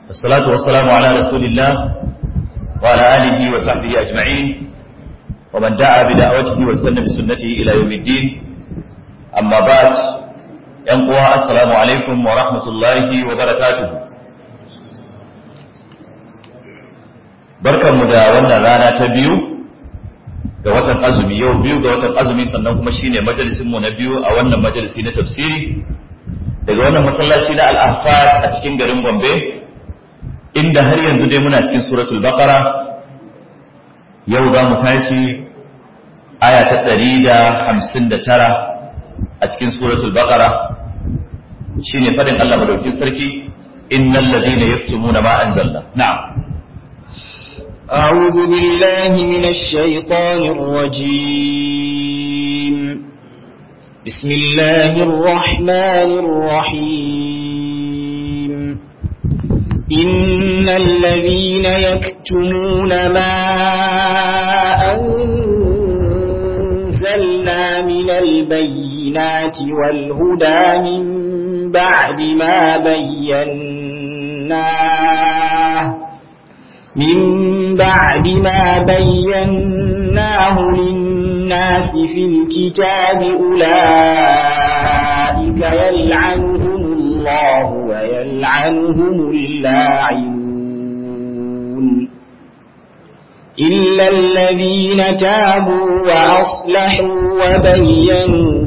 والصلاة والسلام على رسول الله وعلى آله وصحبه أجمعين ومن دعا بدعوته واستنى بسنته إلى يوم الدين أما بعد ينقوى السلام عليكم ورحمة الله وبركاته barkanmu da wannan rana ta biyu ga watan azumi yau biyu ga watan azumi sannan kuma shine majalisinmu na biyu a wannan majalisi na tafsiri daga wannan masallaci na al-ahfad a cikin garin Gombe inda har yanzu dai muna cikin suratul baqara yau za mu tashi aya ta ɗari da hamsin da tara a cikin suratul baqara shine fadin Allah madaukin sarki innal ladina yaktumuna ma anzalna na'am أعوذ بالله من الشيطان الرجيم بسم الله الرحمن الرحيم إن الذين يكتمون ما أنزلنا من البينات والهدى من بعد ما بيناه من بعد ما بيناه للناس في الكتاب أولئك يلعنهم الله ويلعنهم اللاعنون إلا الذين تابوا وأصلحوا وبينوا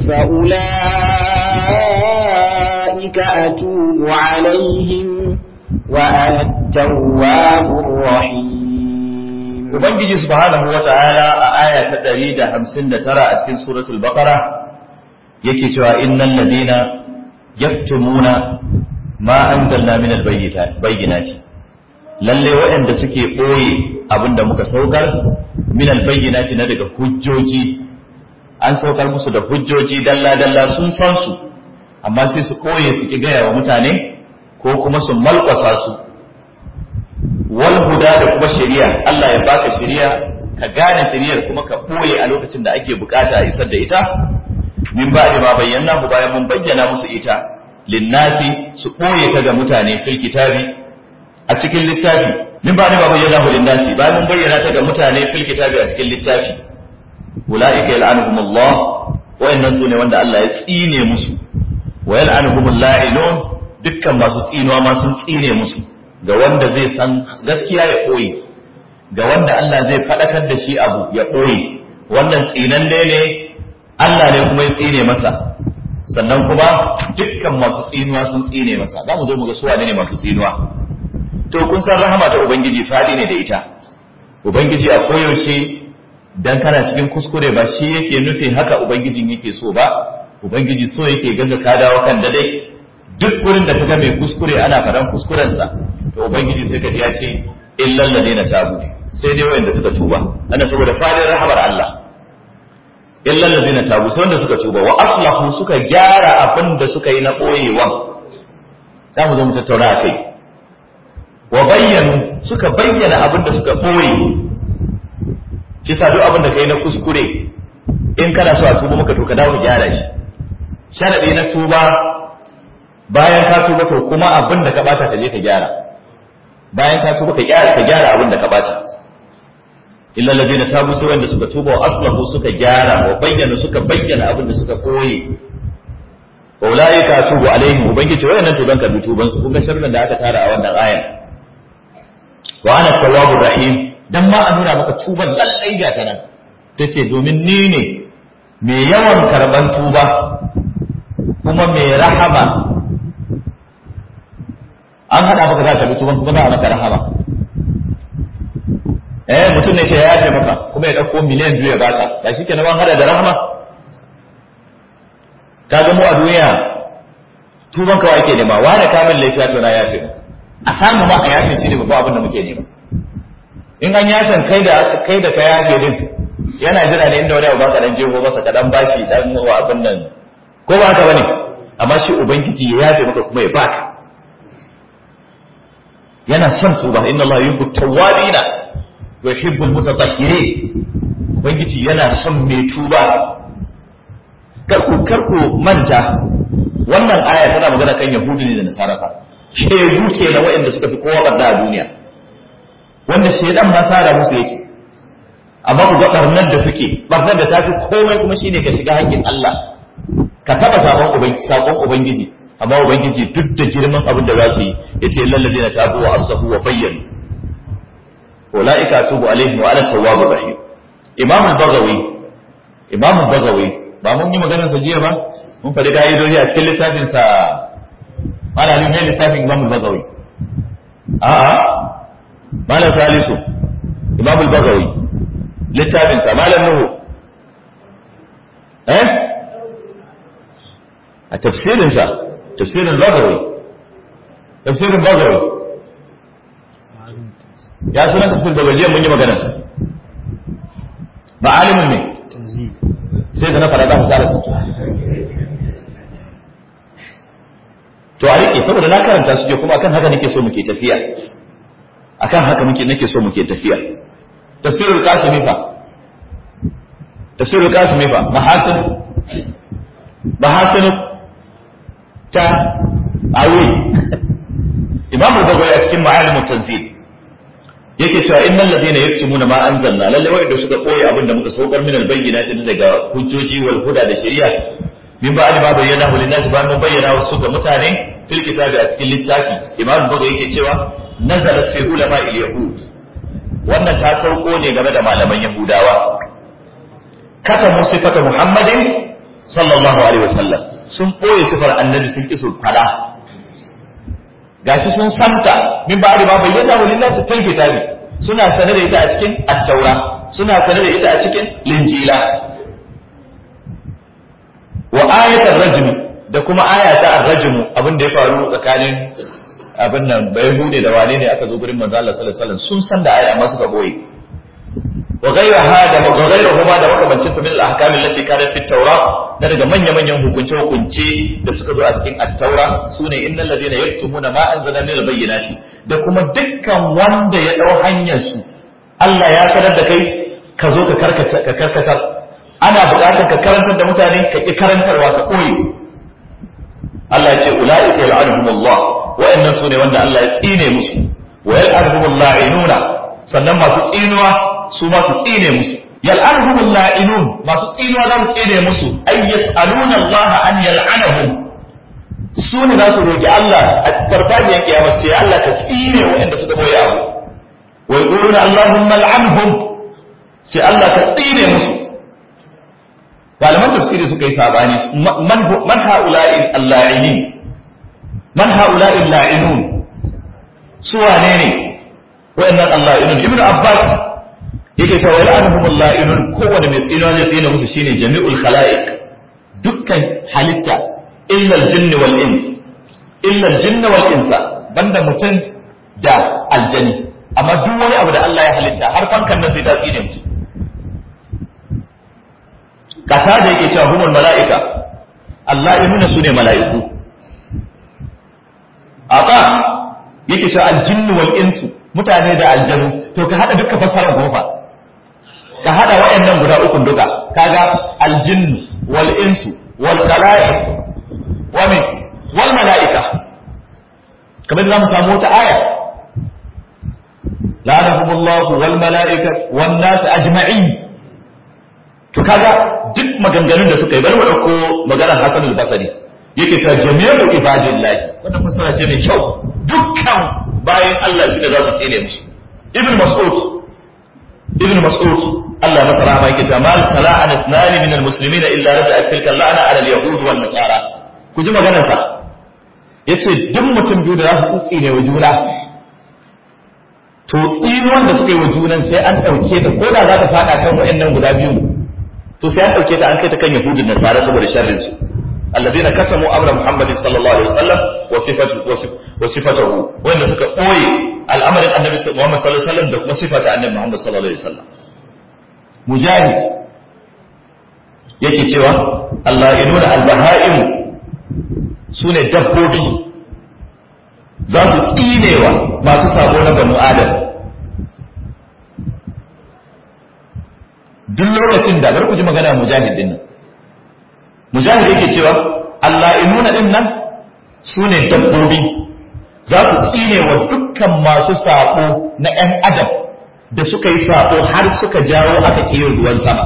فأولئك أتوب عليهم وأنا التواب الرحيم Ubangiji subhanahu wa ta'ala a aya ta ɗari da hamsin da tara a cikin suratul baqara yake cewa innal ladina yaktumuna ma anzalna min albayyinati lalle waɗanda suke ɓoye abinda muka saukar min albayyinati na daga hujjoji an saukar musu da hujjoji dalla dalla sun san su amma sai su ɓoye su ki gaya wa mutane ko kuma su malƙwasa su wal huda da kuma shari'a Allah ya baka shari'a ka gane shari'ar kuma ka ɓoye a lokacin da ake bukata a isar da ita min ba ma bayyana mu bayan mun bayyana musu ita linnati su ɓoye ta ga mutane fil kitabi a cikin littafi min ba ma bayyana hu linnati bayan mun bayyana ta ga mutane fil kitabi a cikin littafi ulaika yal'anuhum Allah wayannan su ne wanda Allah ya tsine musu wa yal'anuhum la'inun dukkan masu tsinuwa ma sun tsine musu ga wanda zai san gaskiya ya ɓoye ga wanda Allah zai faɗakar da shi abu ya ɓoye wannan tsinanne ne Allah ne kuma ya tsine masa sannan kuma dukkan masu tsinuwa sun tsine masa za mu zo mu ga suwa ne masu tsinuwa to kun san rahama ta ubangiji fadi ne da ita ubangiji a koyaushe dan kana cikin kuskure ba shi yake nufi haka ubangijin yake so ba ubangiji so yake gaga ka dawo kan dade duk wurin da kaga mai kuskure ana faɗan kuskurensa to ubangiji sai ka ji ya ce illal ladina tabu sai dai wanda suka tuba ana saboda fadin rahamar Allah illal ladina tabu sai wanda suka tuba wa aslahu suka gyara abin da suka yi na boyewa za mu zo mu tattauna akai wa bayyanu suka bayyana abin da suka boye shi sa duk abin da kai na kuskure in kana so a tuba maka to ka dawo ka gyara shi sharadi na tuba bayan ka tuba to kuma abin da ka bata ka je ka gyara bayan ka tuba ka gyara ka gyara abin da ka bata illa alladhina tabu sai wanda suka tuba wa aslahu suka gyara wa bayyana suka bayyana abin da suka koye wa ulaika atubu alaihim ubangiji wayannan tuban ka tuban su kun ga sharrin da aka tara a wannan ayan wa ana tawwabur rahim dan ma a nuna maka tuban lallai ga ta nan sai ce domin ni ne mai yawan karban tuba kuma mai rahama an haɗa maka za ka bi tuban kuma za a maka rahama eh mutum ne sai ya yafe maka kuma ya ɗauko miliyan biyu ya baka ba shi kenan an haɗa da rahama ka ga mu a duniya tuban kawai ake nema wani kamin laifiya to na yafe a samu ma a yafe shi ne babban abin da muke nema in an yafin kai da kai da ka yafe din yana jira ne inda wani abu baka dan jeho masa ka dan bashi dan wa abin nan ko ba haka bane amma shi ubangiji ya yafe maka kuma ya baka yana son tuba inna Allah yuhibbu tawwabina wa yuhibbu almutatahhirin ubangiji yana son mai tuba karku karku manta wannan aya tana magana kan yahudu ne da nasara fa shegu ke na waɗanda suka fi kowa barna a duniya wanda shaidan ma sara musu yake amma ku ga barnar da suke barnar da ta fi komai kuma shine ka shiga haƙƙin Allah ka taba sabon ubangiji sabon ubangiji amma ubangiji duk da girman abin da za su yi yace lallazi na tabu wa aslahu wa bayyana ulaika tubu alaihim wa ana tawwabur rahim imam al-baghawi imam al-baghawi ba mun yi maganar sa jiya ba mun faɗi ka'idoji a cikin littafin sa malamin ne littafin imam al-baghawi a'a malam salisu imam al-baghawi littafin sa malam nuhu eh a tafsirin sa tafsirin baghawi tafsirin baghawi ya sunan tafsir da gajiya mun yi maganar sa ba alimin ne sai da na fara za mu tsara su to a rike saboda na karanta su je kuma akan haka nake so muke tafiya akan haka muke nake so muke tafiya tafsirul qasimi fa tafsirul qasimi fa mahasin mahasin ta awi imam al-bukhari a cikin ma'alimut tanzil yake cewa innal ladina yaktumuna ma anzalna lalle wanda suka koyi abin da muka saukar min albayyinati daga hujjoji wal huda da shari'a min ba'di ma bayyana hu linnasi ba mun bayyana wasu ga mutane fil kitabi a cikin littafi imam buga yake cewa nazala fi ulama al yahud wannan ta sauko ne game da malaman yahudawa kata mu sifata muhammadin sallallahu alaihi wasallam sun boye sifar annabi sun ki su fada gashi sun santa min ba ba bayyana wa lillahi fil kitabi suna sanar da ita a cikin at-taura suna sanar da ita a cikin linjila wa ayatul rajm da kuma ayata ar-rajm abin da ya faru tsakanin abin nan bai hude da wane ne aka zo gurin manzo Allah sallallahu alaihi wasallam sun san da aya amma suka boye wa ghayraha da wa ghayruhuma da makamancin sa min al-ahkam allati kanat fi at-taura da daga manya-manyan hukunce-hukunce da suka zo a cikin at-taura sune innal ladina yaktumuna ma anzalna min al-bayyinati da kuma dukkan wanda ya dau hanyar su Allah ya sanar da kai ka zo ka karkata ka karkatar ana buƙatar ka karantar da mutane ka ki karantarwa ka koyi Allah ya ce ulaika yal'anuhumullah wa'annan sune wanda Allah ya tsine musu wa yal'anuhumul la'inuna sannan masu tsinuwa su ma su tsine musu yal'anuhum la'inun masu tsinuwa za su tsine musu ay yas'aluna Allah an yal'anahum su ne za su roki Allah a farfajiyar kiyama sai Allah ka tsine waɗanda suka boye abu wa yaquluna Allahumma al'anhum sai Allah ka tsine musu malaman tafsiri suka yi sabani man man haula'i al-la'inin man haula'i al-la'inun su wane ne waɗannan al-la'inun ibnu abbas yake cewa yal'anuhum la'inun kowanne mai tsino zai tsina musu shine jami'ul khalaiq dukkan halitta illa al-jinn wal ins illa al-jinn wal insa banda mutum da aljani amma duk wani abu da Allah ya halitta har fankan nan sai ta tsine musu kasa da yake cewa humul mala'ika Allah ya nuna su ne mala'iku aka yake cewa al-jinn wal insu mutane da aljanu to ka hada duka fasarar gofa ka hada waɗannan guda ukun duka kaga aljin wal insu wal khalaiq wa min wal malaika kamar da zamu samu wata aya la'anahumullahu wal malaika wan nas ajma'in to kaga duk maganganun da suka yi bari mu dauko maganar Hasan al-Basri yake ta jami'u ibadillahi wannan fasara ce mai kyau dukkan bayan Allah shi da za su tsine musu ibn mas'ud ibn mas'ud Allah masa rahama yake cewa mal tala'ana ithnani min almuslimin illa raja'at tilka la'ana ala alyahud wan nasara ku ji maganar sa yace duk mutum biyu da za su tsine wa juna to tsinuwan da suka yi wa junan sai an dauke ta ko da za ta fada kan wayannan guda biyu to sai an dauke ta an kai ta kan yahudun nasara saboda sharrin su الذين كتموا امر محمد صلى الله عليه وسلم وصفته وصفته وان suka boye al'amarin annabi Muhammad sallallahu alaihi wasallam da kuma sifata annabi Muhammad sallallahu alaihi wasallam mujahid yake cewa Allah inuna al-baha'im sune dabbobi za su tsinewa masu sabo na banu adam duk lokacin da bar ku ji magana mujahid din nan mujahid yake cewa Allah inuna din nan su ne dabbobi za su tsine wa dukkan masu saƙo na ‘yan adam da suka yi saƙo har suka jawo aka ƙiyar ruwan sama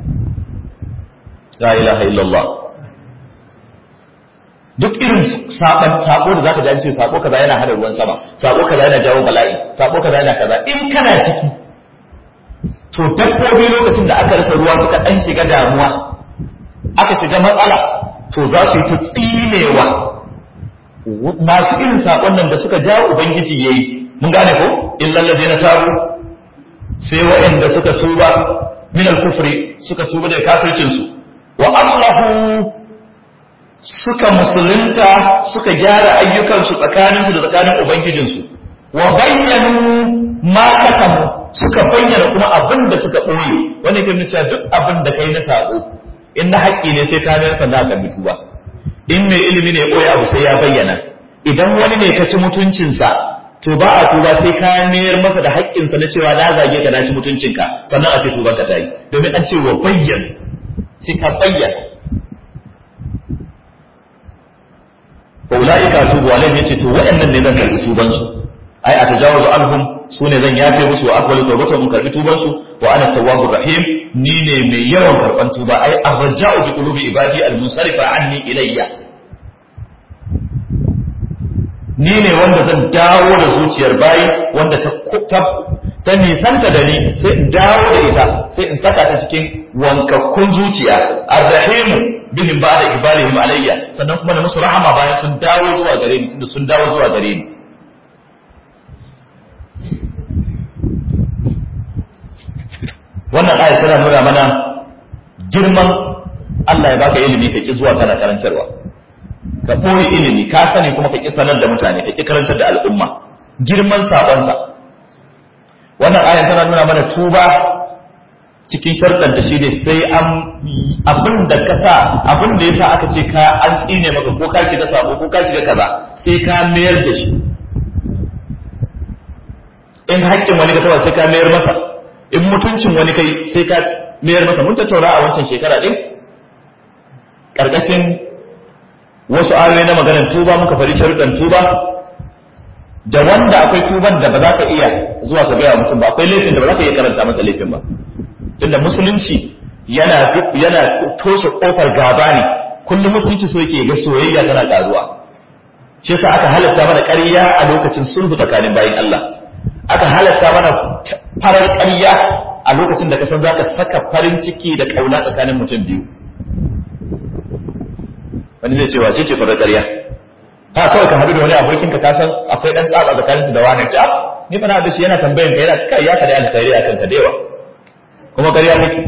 la ilaha illallah duk irin saban sako da zaka ji an ce sako kaza yana hada ruwan sama sako kaza yana jawo bala'i sako kaza yana kaza in kana ciki to dabbobi lokacin da aka rasa ruwa suka dan shiga damuwa aka shiga matsala to za su yi ta tsinewa masu irin sakon nan da suka jawo ubangiji yayi mun gane ko illal ladina tabu sai waɗanda suka tuba min al-kufri suka tuba da kafircin su wa aslahu suka musulunta suka gyara ayyukansu tsakaninsu da tsakanin ubangijinsu wa bayyanu ma katamu suka bayyana kuma abin da suka ɓoye wanda ke cewa duk abin da kai na saƙo in na haƙƙi ne sai ka mayar sanda ka bitu ba in mai ilimi ne ɓoye abu sai ya bayyana idan wani ne ka ci mutuncinsa to ba a tuba sai ka mayar masa da haƙƙinsa na cewa na zage ka na ci mutuncinka sannan a ce tuban ka ta yi domin an ce wa bayyana sai ka bayyana faula'ika tubu alaihim yace to waɗannan ne zan karbi tuban su ai a tajawazu anhum su ne zan yafe musu wa aqbalu tawbata mun karbi tuban su wa ana tawwabur rahim ni ne mai yawan karban tuba ai arja'u bi qulubi ibadi al-munsarifa anni ilayya ni ne wanda zan dawo da zuciyar bayi wanda ta ta nisanta da ni sai in dawo da ita sai in saka ta cikin wankakkun zuciya arrahimu bihim ba'da ibalihim alayya sannan kuma da musu rahama bayan sun dawo zuwa gare ni tunda sun dawo zuwa gare ni wannan aya tana nuna mana girman Allah ya baka ilimi ka ki zuwa kana karantarwa ka ɓoye ilimi ka sani kuma ka ki sanar da mutane ka ki karantar da al'umma girman sabonsa wannan aya tana nuna mana tuba cikin sharɗanta shi ne sai an abin da ka sa abin da ya sa aka ce ka an tsine maka ko ka shiga sabo ko ka shiga kaza sai ka mayar da shi in haƙƙin wani ka taɓa sai ka mayar masa in mutuncin wani kai sai ka mayar masa mun tattauna a wancan shekara ɗin ƙarƙashin wasu ayoyi na maganar tuba muka fari sharuɗan tuba da wanda akwai tuban da ba za ka iya zuwa ka gaya mutum ba akwai laifin da ba za ka iya karanta masa laifin ba tunda musulunci yana yana toshe kofar gaba ne kullum musulunci so yake ga soyayya tana karuwa shi yasa aka halatta mana ƙarya a lokacin sulhu tsakanin bayin Allah aka halatta mana farar ƙarya a lokacin da ka san zaka saka farin ciki da kauna tsakanin mutum biyu wani zai ce wace ce farar ƙarya ha kawai ka haɗu da wani abokin ka san akwai dan tsaba tsakanin su da wani ta ni fa na da shi yana tambayan ka yana kai ya ka da alkhairi akan ka da yawa kuma ƙarya nake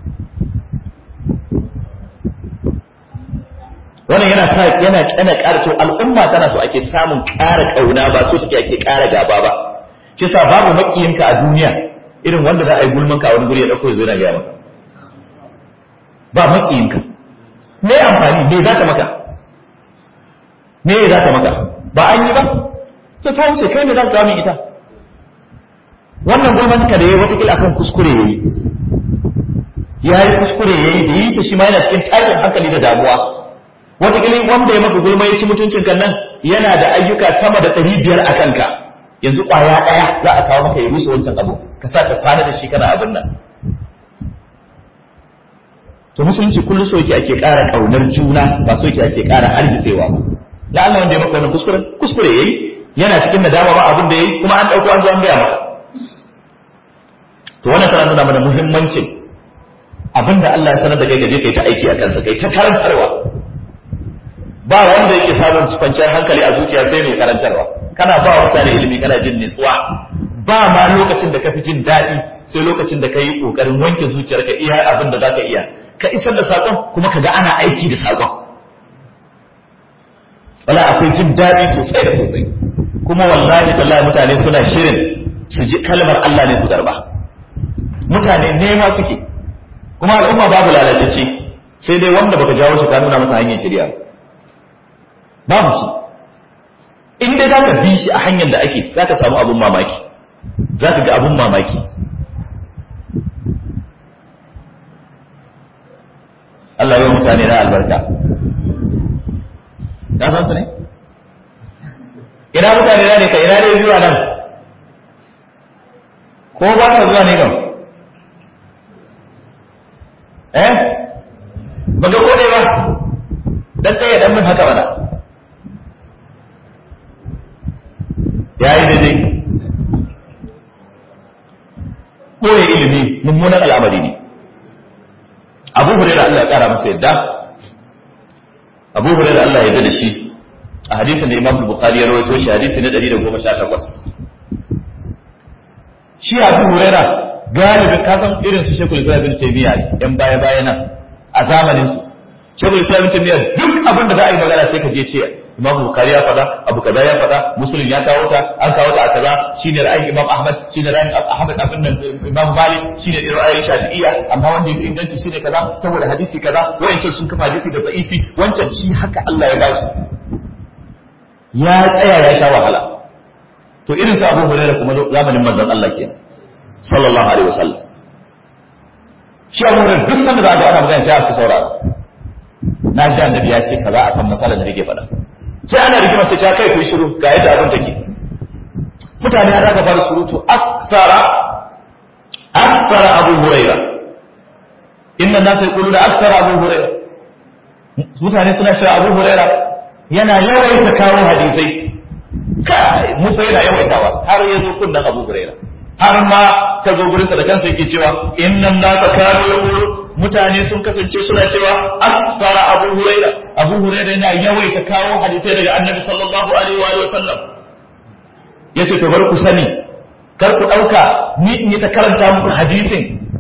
wannan yana sa yana kana ƙara to al'umma tana so ake samun ƙara ƙauna ba so take ake ƙara gaba ba shi sa babu makiyinka a duniya irin wanda za a yi gulman ka a wani guri ya dauko zai na gaya maka ba makiyinka me amfani me za ta maka me za ta maka ba an yi ba to ta wuce kai me za ka min ita wannan gulman ka da yayi wata kila akan kuskure yayi ya yi kuskure yayi da yi ta shi ma yana cikin tashin hankali da damuwa wata kila wanda ya maka gulma ya ci mutuncin kan nan yana da ayyuka sama da ɗari biyar a kanka yanzu ƙwaya ɗaya za a kawo maka ya rusa wancan abu ka sa ka kwana da shi kana abin nan to musulunci kullum so yake ake ƙara ƙaunar juna ba so yake ake ƙara hargitsewa ba la Allah wanda ya maka wannan kuskure kuskure yayi yana cikin nadama ba abin da yayi kuma an dauko an zo an gaya maka to wannan tana nuna mana muhimmancin abin da Allah ya sanar da kai ka je kai ta aiki a kansa kai ta karantarwa ba wanda yake samun kwanciyar hankali a zuciya sai mai karantarwa kana ba mutane ilimi kana jin nutsuwa ba ma lokacin da ka fi jin daɗi sai lokacin da ka yi ƙoƙarin wanke zuciyarka iya abin da za ka iya ka isar da saƙon kuma ka ga ana aiki da saƙon wala akwai jin daɗi sosai da sosai kuma wallahi tallahi mutane suna shirin su ji kalmar Allah ne su garba mutane nema suke kuma al'umma babu lalatacce sai dai wanda baka jawo shi ka nuna masa hanyar shirya babu shi in dai za ka bi shi a hanyar da ake za ka samu abun mamaki za ka ga abun mamaki Allah yi mutane na albarka ka san su ne ina mutane na ne ka ina ne zuwa nan ko ba ka zuwa ne kam eh ba ga kone ba dan tsaye dan min haka mana ya yi daidai ɓoye ilimi mummunan al'amari ne abu hurairu Allah ya ƙara masa yadda abu hurairu Allah ya yarda da shi a hadisin da imam bukhari ya rawaito shi hadisi na 118 shi abu hurairu galibin kasan irin su shekul islam bin taymiya yan baya baya nan a zamanin su shekul islam bin taymiya duk abin da za a yi magana sai ka je ce imam bukhari ya faɗa abu kaza ya faɗa muslim ya kawo ta an kawo ta a kaza shine ra'ayin imam ahmad shine ra'ayin ahmad abin nan imam malik shine ra'ayin shafi'iyya amma wanda ya inganci shine kaza saboda hadisi kaza wayancan sun kafa hadisi da da'ifi wancan shi haka Allah ya bashi ya tsaya ya sha wahala to irin su abu hurairah kuma zamanin manzon Allah kenan sallallahu alaihi wasallam shi abu hurairah duk sanda za ga ana magana sai aka saurara na ji annabi ya ce kaza akan masalar da nake faɗa sai ana rigima sai ta kai ku shiru ga yadda abin take mutane ya daga fara surutu akthara akthara abu huraira inna nas yaquluna akthara abu huraira mutane suna cewa abu huraira yana yawaita kawo hadisai kai mu fa yana yawaitawa har ya zo kunnan abu huraira har ma ta zo gurinsa da kansa yake cewa innan nasa kanu yaqulu mutane sun kasance suna cewa akthara abu huraira abu huraira yana yawaita kawo hadisai daga annabi sallallahu alaihi wa sallam yace to bar ku sani kar ku dauka ni in yi ta karanta muku hadisin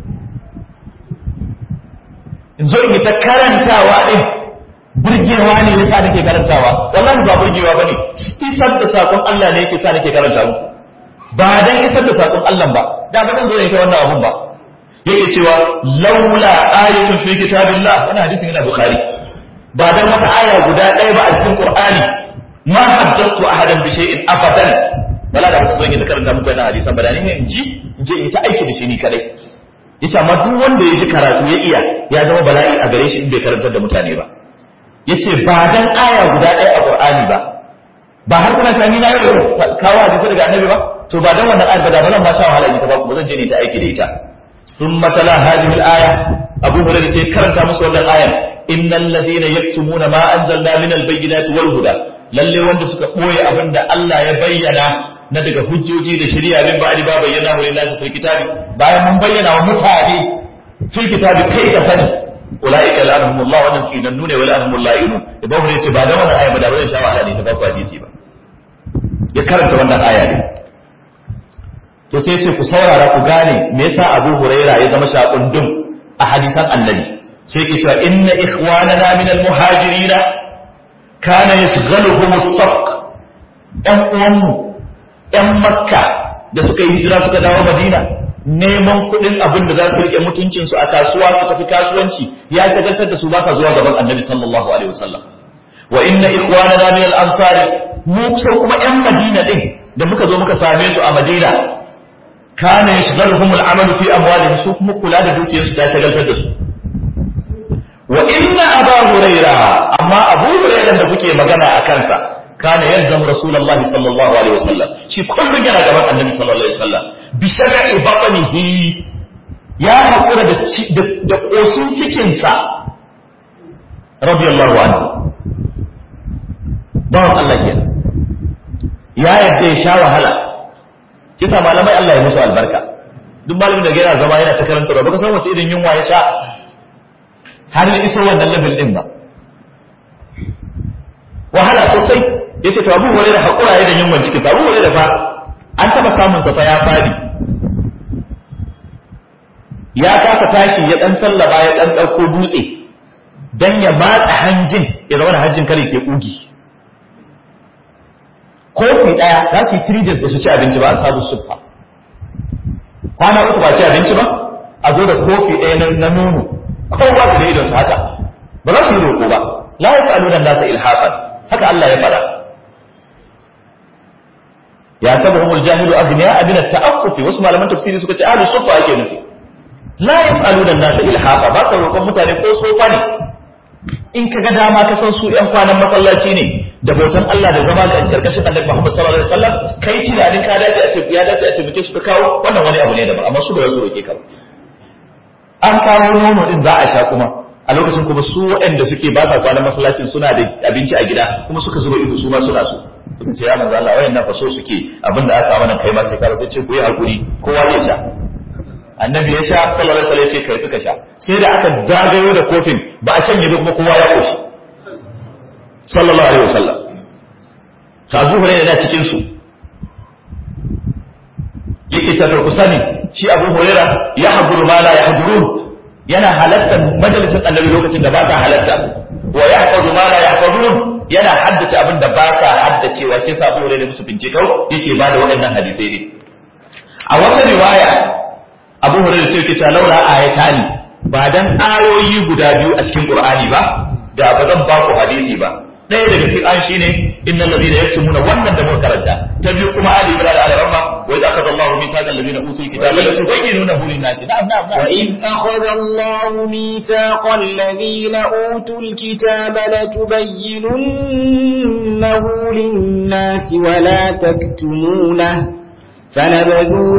in zo in yi ta karantawa din burgewa ne yasa nake karantawa wallahi ba burgewa bane isar da sakon Allah ne yake sa nake karanta muku ba dan isar da sakon Allah ba da ba zan zo ne ta wannan abun ba yake cewa laula ayatun fi kitabillah wannan hadisin yana bukhari ba dan wata aya guda ɗaya ba a cikin qur'ani ma haddathu ahadan bi shay'in abadan wala da zan yi karanta muku wannan hadisan ba da ni in ji in je in ta aiki da shi ni kadai yace amma duk wanda ya ji karatu ya iya ya zama bala'i a gare shi in bai karantar da mutane ba yace ba dan aya guda ɗaya a qur'ani ba ba har kuna sani na yau kawo hadisi daga annabi ba to ba dan wannan ayar ba da ba zan ma sha wahala in ta ba ba zan je ne ta aiki da ita ثم تلا هذه الآية أبو هريرة سيكرن تامس ولا الآية إن الذين يكتمون ما أنزلنا من البينات والهدى lalle wanda suka ɓoye abin da Allah ya bayyana na daga hujjoji da shari'a min ba'di ba bayyana wa lillahi fil kitabi bayan mun bayyana wa mutane fil kitabi kai ka sani ulaika la'anahumullah wa nasinannu ne wa la'anahumul la'inun idan hore ce ba da wannan aya ba da ba zan sha wahala ne ta ba ku hadisi ba ya karanta wannan aya ne to sai ce ku saurara ku gane me yasa Abu Huraira ya zama shakundum a hadisan Annabi sai ke cewa inna ikhwanana min al-muhajirin kana yashghaluhum as-safq ɗan uwanmu ɗan Makka da suka yi hijira suka dawo Madina neman kuɗin abin da za su rike mutuncin su a kasuwa su tafi kasuwanci ya shagaltar da su ba ka zuwa gaban Annabi sallallahu alaihi wasallam wa inna ikhwanana min al-ansari mu kusa kuma ƴan Madina din da muka zo muka same su a Madina kana yashghaluhum al-amalu fi amwalihim su kuma kula da dukiyarsu ta shagaltar da su wa inna aba huraira amma abu huraira da kuke magana a kansa kana yalzam rasulullahi sallallahu alaihi wasallam shi kullun yana gaban annabi sallallahu alaihi wasallam bi shar'i batnihi ya hakura da da kosin cikin sa radiyallahu anhu bawan Allah kenan ya yadda ya sha wahala kisa malamai Allah ya musu albarka duk malamin da yana zama yana ta karanta ba baka san wace irin yunwa ya sha har ya iso wannan level din ba wahala sosai yace to Abu Hurairah hakura ya da yunwan ciki Abu Hurairah fa an taba samun sa fa ya fadi ya kasa tashi ya dan tallaba ya dan dauko dutse dan ya matsa hanjin ya zama hanjin kare ke kugi kofi ɗaya za su yi three days da su ci abinci ba a sabu sufa kwana uku ba ci abinci ba a zo da kofi ɗaya na nono kowa da da idonsa haka ba za su yi roƙo ba la ya sa'alu nan nasa ilhafan haka Allah ya faɗa ya sabu humul jahilu agniya abin ta'affufi wasu malaman tafsiri suka ce ahlus sufa ake nufi la ya sa'alu nan nasa ilhafa ba sa roƙon mutane ko sofa ne in ka ga dama ka san su ƴan kwanan masallaci ne da bautan Allah da zama ga karkashin Annabi Muhammad sallallahu alaihi wasallam kai tunanin ka dace a ce ya dace a ce muke su ka kawo wannan wani abu ne daban amma su ba su roke ka ba an kawo nono din za a sha kuma a lokacin kuma su waɗanda suke ba sa kwanan masallacin suna da abinci a gida kuma suka zuba ido su ma suna so suka ce ya manzo Allah wayannan fa so suke abinda aka mana kai ma sai ka sai ce ku yi hakuri kowa zai sha annabi ya sha sallallahu alaihi wasallam ya ce kai ka sha sai da aka zagayo da kofin ba a shanye ba kuma kowa ya koshi sallallahu alaihi wasallam ta Abu Hurairah yana cikin su yake cewa ku sani shi Abu Hurairah ya haduru ma la yahdurun yana halartar majalisar annabi lokacin da baka halarta wa yahfazu ma la yahfazun yana haddace abin da baka haddacewa sai sa Abu Hurairah musu bincikau yake ba da waɗannan hadisai ne a wata riwaya Abu Hurairah sai yake cewa laula ayatani ba dan ayoyi guda biyu a cikin Qur'ani ba da ba zan ba ku hadisi ba ɗaya daga cikin an shine innal ladina yaktumuna wannan da muka karanta ta biyu kuma ali ibn al-arama wa idza akhadha Allahu mithaqa alladhina utul kitaba la tubayyinunahu lin-nas na'am na'am na'am وإذ أخذ الله ميثاق الذين أوتوا الكتاب لتبيننه للناس ولا تكتمونه فنبذوه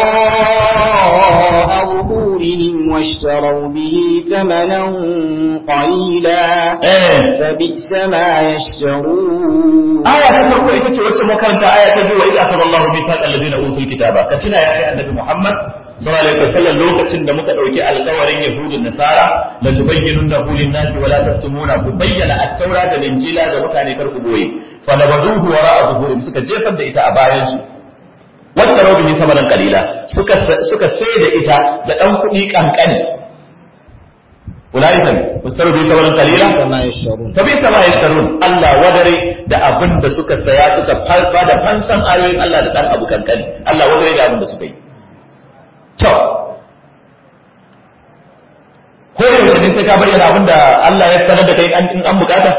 وراء ظهورهم واشتروا به ثمنا قليلا eh فبئس ما يشترون aya ta farko ita ce wacce makaranta aya ta biyu wa idza akhadha Allahu mithaqa alladhina utul kitaba ka tuna ya kai annabi Muhammad sallallahu alaihi wasallam lokacin da muka dauki alƙawarin yahudun nasara la tubayyinunahu lin-nasi wa la taktumuna ku bayyana at-taura da injila ga mutane kar ku boye fa nabaduhu wara'a zuhurihim suka jefar da ita a bayan su wanda rabu ne samanan kalila suka suka sai da ita da dan kuɗi kankani ulaika mustaru bi samanan kalila فما يشترون fa bi sama yashtarun Allah wadare da abin da suka saya suka farfa da fansan ayoyin Allah da dan abu kankani Allah wadare da abin da suka yi to ko yaushe ne sai ka bayyana abin da Allah ya sanar da kai in an bukata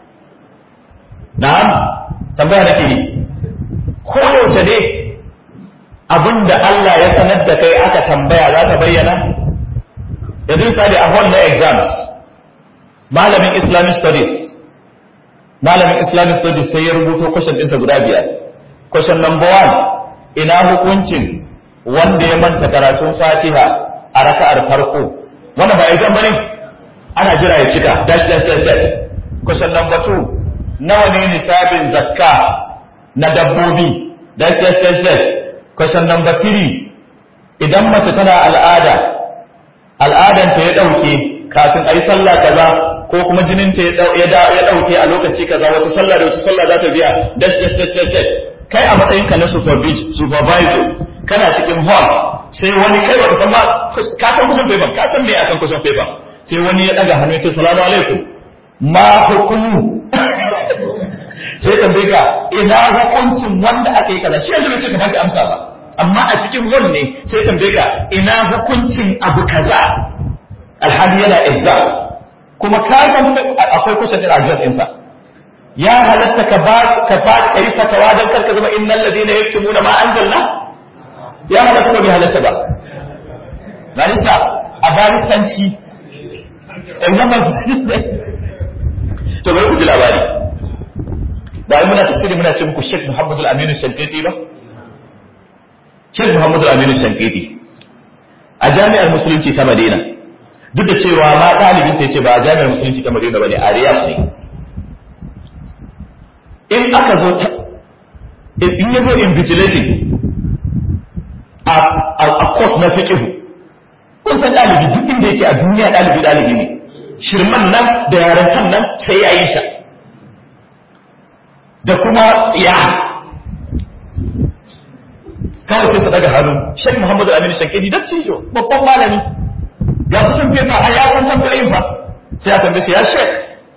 na'am tambaya nake yi ko yaushe ne abin da Allah ya sanar da kai aka tambaya za ka bayyana yanzu misali a hall na exams malamin islamic studies malamin islamic studies sai ya rubuto question ɗinsa guda biyar question number one ina hukuncin wanda ya manta karatun fatiha a raka'ar farko wanda ba exam bane ana jira ya cika dash dash dash dash question number two nawa ne nisabin zakka na dabbobi dash dash dash dash question number three idan mace tana al'ada al'adanta ya ɗauke kafin a yi sallah kaza ko kuma jininta ya ɗauke a lokaci kaza wata sallah da wata sallah za ta biya dash dash dash dash dash kai a matsayinka na supervis- supervisor kana cikin hall sai wani kai baka san ma ka san kusan paper ka san me akan kusan paper sai wani ya daga hannu ya ce salamu alaikum ma hukumu sai tambaye ka ina hukuncin wanda aka yi kaza shi yanzu bai ce ka bashi amsa ba amma a cikin hall ne sai tambaye ka ina hukuncin abu kaza alhali yana exam kuma ka san akwai kusa da ajiyar ɗinsa ya halatta ka ba ka ba ka yi fatawa don karka zama innal ladina yaktumuna ma anzalna ya halatta ko bai halatta ba barista a baristanci examen to bari ku ji labari ba muna tafsiri muna ce muku Sheikh Muhammad Al-Amin Shankiti ba Sheikh Muhammad Al-Amin Shankiti a jami'ar musulunci ta Madina duk da cewa ma ɗalibin sai ce ba a jami'ar musulunci ta Madina bane a Riyadh ne in aka zo ta in ya zo invigilating a a course na fiqh kun san ɗalibi duk inda yake a duniya ɗalibi ɗalibi ne shirman nan da yaran kan nan sai ya yi sa da kuma tsiya kawai sai su daga hannu Sheikh Muhammadu Aminu Shankidi da cijo babban malami ga kusan fefa a yawon tambayin fa sai a tambaye ya Sheikh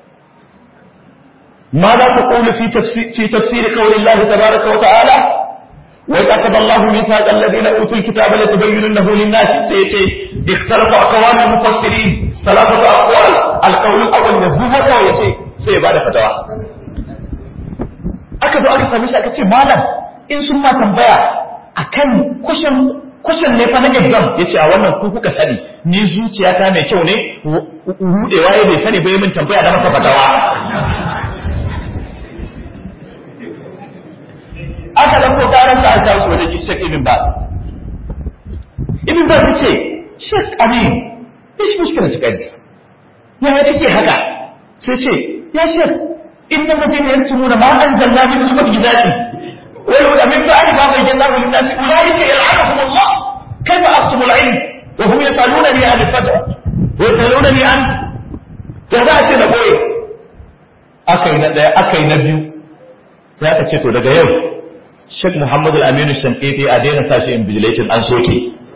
ماذا تقول في تفسير, في تفسير قول الله تبارك وتعالى وإذ أخذ الله ميثاق الذين أوتوا الكتاب لتبيننه للناس سيتي اختلف أقوال المفسرين ثلاثة أقوال القول الأول يزوها ويتي سيبعد فتوى aka zo aka same shi aka ce malam in sun ma tambaya akan kushin kushin ne fa na exam yace a wannan ku kuka sani ni zuciyata mai kyau ne rudewa ya bai sani bai min tambaya da maka fatawa aka ɗauko ƙarar sa aka kawo shi wajen Sheikh Ibn Bas Ibn Bas ya ce Sheikh Amin ishi mushkila ta ƙarfi ya take haka sai ce ya Sheikh inna mutum yantumuna ma anzalna min al-mu'jizati wa yaqulu min ba'di ma bayyanahu lin-nasi ulaika yal'anuhum Allah kayfa aqtumu al-ilm wa hum yasalunani an al-fajr wa yasalunani an da za a ce da boye akai na daya akai na biyu sai aka ce to daga yau Sheikh Muhammad Al-Aminu Shankiti a daina sa shi invigilating an soke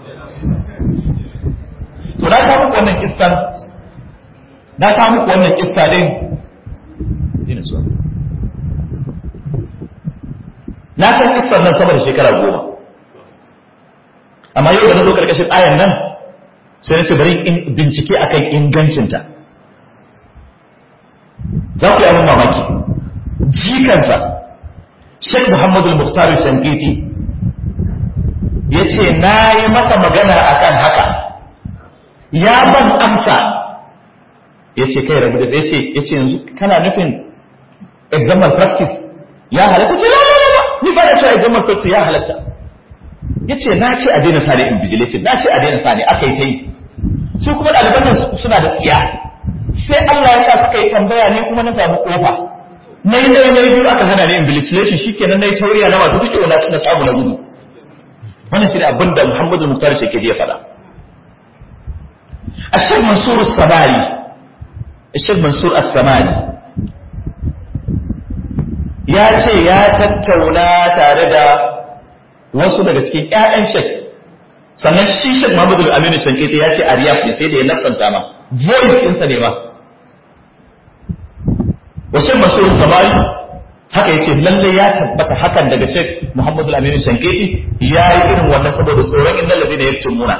to na kawo muku wannan kissan na kawo muku wannan kissa din ina so na san kissan nan sama da shekara goma amma yau da na zo karkashin ayan nan sai na ce bari in bincike akan ingancinta za ku yi abin mamaki jikansa Sheikh Muhammadu Mukhtar Shankiti ya ce na yi masa magana akan haka ya ban amsa ya ce kai rabu da ya ce ya ce yanzu kana nufin examal practice ya halatta ce lalala ni ba da cewa examal practice ya halatta ya ce na ce a daina sa ne invigilated na ce a daina sa ne aka yi ta yi su kuma ɗaliban nan suna da tsiya sai Allah ya sa suka yi tambaya ne kuma na samu kofa na yi na yi biyu aka hana ni invigilation shikenan na yi tauriya na masu duk na na samu na gudu wannan shi ne abin da Muhammadu Muktar Shekedi ya faɗa Ashir Mansur Samari Ashir Mansur Samari ya ce ya tattauna tare da wasu daga cikin ƴaƴan Sheikh sannan shi Sheikh Muhammadu Aminu Shankiti ya ce a Riyadh ne sai da ya nasanta ma voice ɗinsa ne ma wasu masu samari haka ya ce lalle ya tabbata hakan daga Sheikh Muhammadu Aminu Shankiti ya yi irin wannan saboda tsoron inda lafi da ya tumuna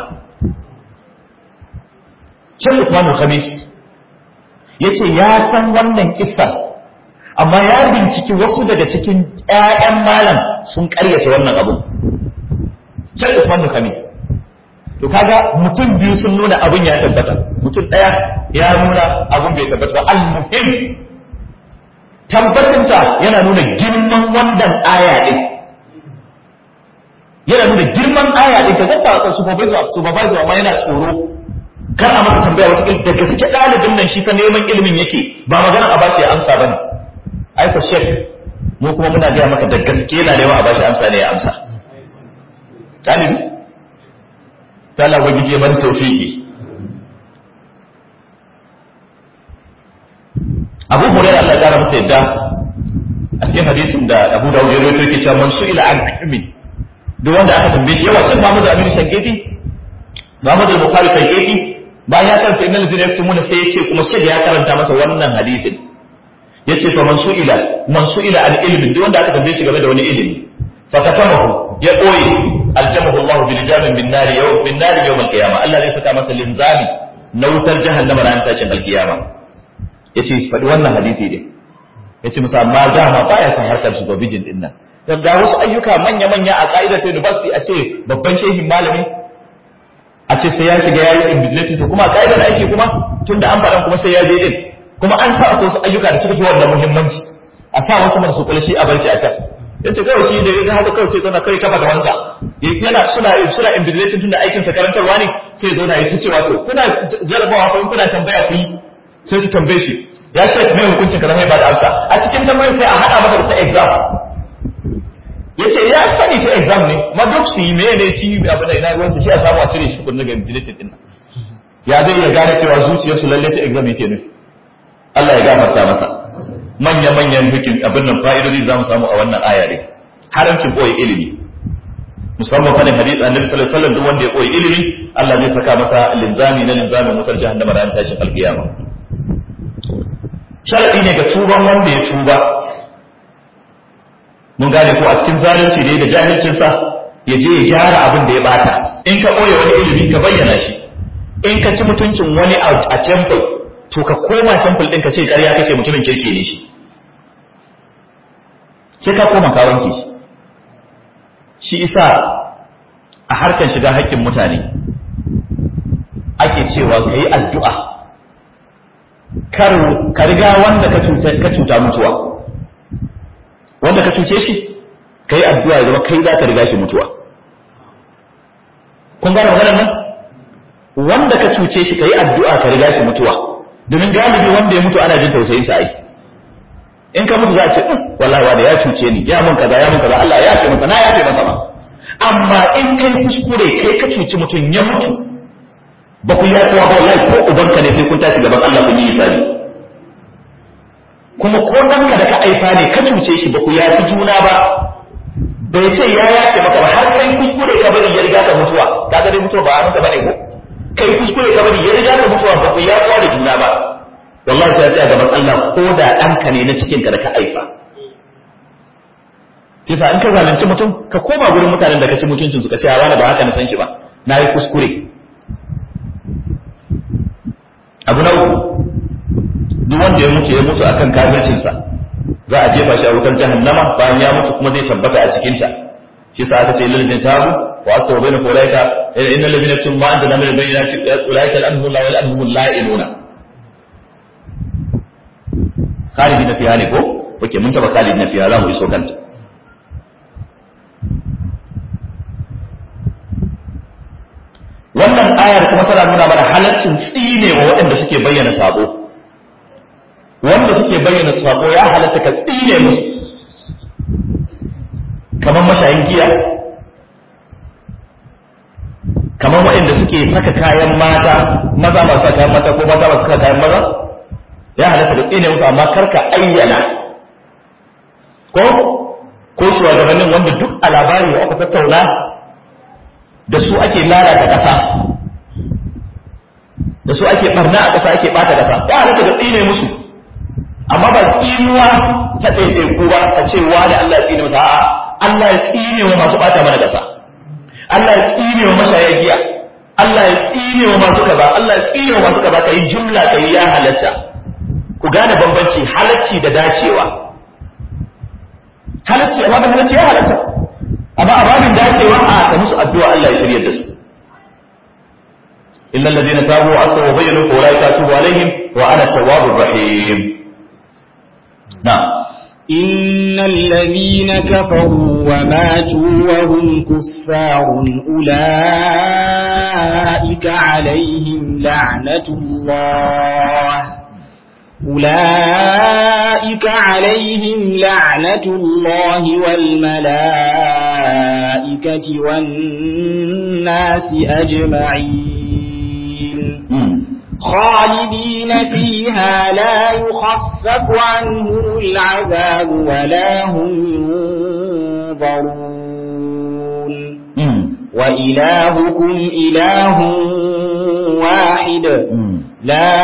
Sheikh Usman Khamis ya ce ya san wannan kisan amma ya binciki wasu daga cikin ƴaƴan malam sun ƙaryata wannan abu Sheikh Usman Khamis to kaga mutum biyu sun nuna abin ya tabbata mutum ɗaya ya nuna abin bai tabbata ba al-muhim tabbatinta yana nuna girman wannan aya ɗin yana nuna girman aya ɗin ka zaba supervisor supervisor amma yana tsoro kar a masa tambaya wata da gaske ɗalibin nan shi fa neman ilimin yake ba magana a bashi ya amsa bane ai ko shek mu kuma muna gaya maka da gaske yana neman a bashi amsa ne ya amsa ɗalibi ta Allah ubangiji ya bani tawfiki Abu Hurairah Allah ya kara masa yadda a cikin hadisin da Abu Dawud ya rawaito yake cewa man su'ila an ilmi duk wanda aka tambaye shi yawa sun Muhammad Aminu Shanketi Muhammad al-Bukhari Shanketi bayan ya karanta innal ladina yaktumuna sai yace kuma shi ya karanta masa wannan hadisin yace fa man su'ila man su'ila an ilmi duk wanda aka tambaye shi game da wani ilimi fa katamahu ya koyi aljamahu Allah bil jamin bin nar yawm bin nar yawm al-qiyamah Allah zai saka masa linzami na wutar jahannama ran tashin al-qiyamah yace shi faɗi wannan hadisi din yace musa amma dama baya son harkar supervision din nan dan ga wasu ayyuka manya manya a ka'idar ta university a ce babban shehin malami a ce sai ya shiga yayi invigilating to kuma ka'idar aiki kuma tunda an faɗan kuma sai ya je din kuma an sa wasu ayyuka da suka fi wannan muhimmanci a sa wasu masu kula shi a bar shi a can yace kawai shi da ya haka kawai sai zauna kai kafa da wansa yana suna suna invigilating tunda aikin sa karantarwa ne sai ya zauna ya ta cewa to kuna jarabawa ko kuna tambaya ku yi sai su tambaye shi ya ce mai hukuncin kaza mai ba da amsa a cikin tambayar sai a hada masa da ta exam ya ce ya sani ta exam ne ma duk su yi me ne ci abin da ina ruwansa shi a samu a cire shi kun daga invigilated din ya zai ya gane cewa zuciyarsu lalle ta exam yake nufi Allah ya gafarta masa manya-manyan hukin abin nan fa'idodi za mu samu a wannan aya ne haramcin koyi ilimi musamman fadin hadith annabi sallallahu alaihi wasallam duk wanda ya koyi ilimi Allah zai saka masa linzami na linzamin wutar jahannama ran tashin alkiyama sharadi ne ga tuban wanda ya tuba mun gane ko a cikin zalunci ne da jahilcin sa ya je ya gyara abin da ya bata in ka koyi wani ilimi ka bayyana shi in ka ci mutuncin wani a temple to ka koma temple din ka ce ƙarya kake mutumin kirki ne shi sai ka koma ka wanke shi shi isa a harkar shiga haƙƙin mutane ake cewa ka yi addu'a ka riga wanda ka cuta mutuwa wanda ka cuce shi kai addu'a ya zama kai za ka riga shi mutuwa kun gane maganar nan wanda ka cuce shi kai addu'a ka riga shi mutuwa domin galibi wanda ya mutu ana jin tausayin sa ai in ka mutu za a ce wallahi wanda ya cuce ni ya mun kaza ya mun kaza Allah ya yafe masa na yafe masa ba amma in kai kuskure kai ka cuci mutum ya mutu ba ku yafe wa wallahi ko ubanka ne sai kun tashi gaban Allah kun yi hisabi kuma ko ɗanka da ka aifa ne ka cuce shi ba ku yafi juna ba bai ce ya yafe maka ba har kai kuskure ka bari ya riga ka mutuwa ka ga dai mutuwa ba a maka bane ko kai kuskure ka bari ya riga ka mutuwa ba ku yafi da juna ba wallahi sai ya tsaya gaban Allah ko da ɗanka ne na cikin ka da ka aifa yasa in ka zalunci mutum ka koma gurin mutanen da ka ci mutuncin su ka ce wani ba haka na san shi ba na yi kuskure abu na uku duk wanda ya mutu ya mutu akan kafircinsa za a jefa shi a wutar jahannama bayan ya mutu kuma zai tabbata a cikin ta shi sa aka ce lilladin tabu wa astawa baina ulaika innal ladina yaktumun ma anzalna min bayyinati ulaika al-anhum la wal anhum la'inuna khalidina fiha ne ko oke mun taba khalidina fiha za mu iso kanta wannan ayar kuma tana nuna mana halaccin tsine wa waɗanda suke bayyana sabo wanda suke bayyana sabo ya halatta ka tsine musu kamar mashayin giya kamar waɗanda suke saka kayan mata maza ba saka kayan mata ko mata ba saka kayan maza ya halatta ka tsine musu amma karka ayyana ko ko shugabannin wanda duk a labari da aka tattauna da su ake lalata ƙasa da su ake barna a ƙasa ake ɓata ƙasa ya halatta ga tsine musu amma ba tsinuwa ta ɗaiɗaiku ba a ce wani Allah ya tsine masa a'a Allah ya tsine wa masu ɓata mana ƙasa Allah ya tsine wa mashaya giya Allah ya tsine wa masu kaza Allah ya tsine wa masu kaza kai jumla kai ya halatta ku gane bambanci halacci da dacewa halacci amma da halacci ya halatta amma a babin dacewa a ka musu addu'a Allah ya shiryar da su illa alladhina tabu wa aslahu wa bayyanu fa ulaika atubu alaihim wa ana tawwabur rahim na'am إن الذين كفروا وماتوا وهم كفار أولئك عليهم لعنة الله أولئك عليهم لعنة الله والملائكة والناس أجمعين خالدين فيها لا يخفف عنهم العذاب ولا هم ينظرون وإلهكم إله واحد لا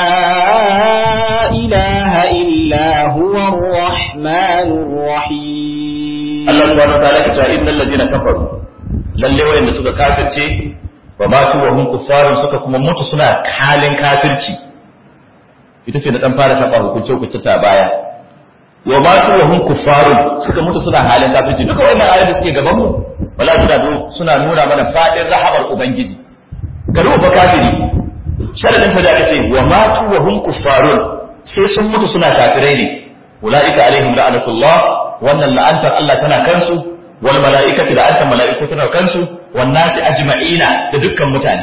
إله إلا هو الرحمن الرحيم الله سبحانه وتعالى يقول إن الذين كفروا lalle wayanda suka kafirce wa matu wa hum kuffarun suka kuma mutu suna halin kafirci ita ce na dan fara taba hukunce hukunce ta baya wa matu wa hum kuffarun suka mutu suna halin kafirci duka wannan ayoyi da suke gaban mu wala suna suna nuna mana fadin rahamar ubangiji ga ruwa kafiri sharadin sa da aka ce wa matu wa hum kuffarun sai sun mutu suna kafirai ne ulaika alaihim la'anatullah wannan la'antar Allah tana kansu wal mala'ikati da antan mala'iku tana kansu wan nasi ajma'ina da dukkan mutane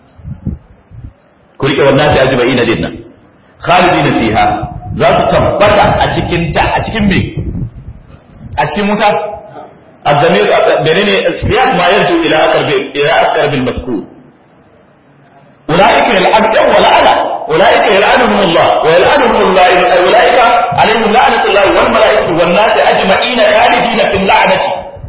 ku rike wan nasi ajma'ina din nan khalidina fiha za su tabbata a cikin ta a cikin me a cikin wuta الضمير بينني سياق ما يرجو الى اقرب الى اقرب المذكور أولئك يلعنهم ولعنة أولئك يلعنهم الله ويلعنهم الله أولئك عليهم لعنة الله والملائكة والناس أجمعين خالدين في اللعنة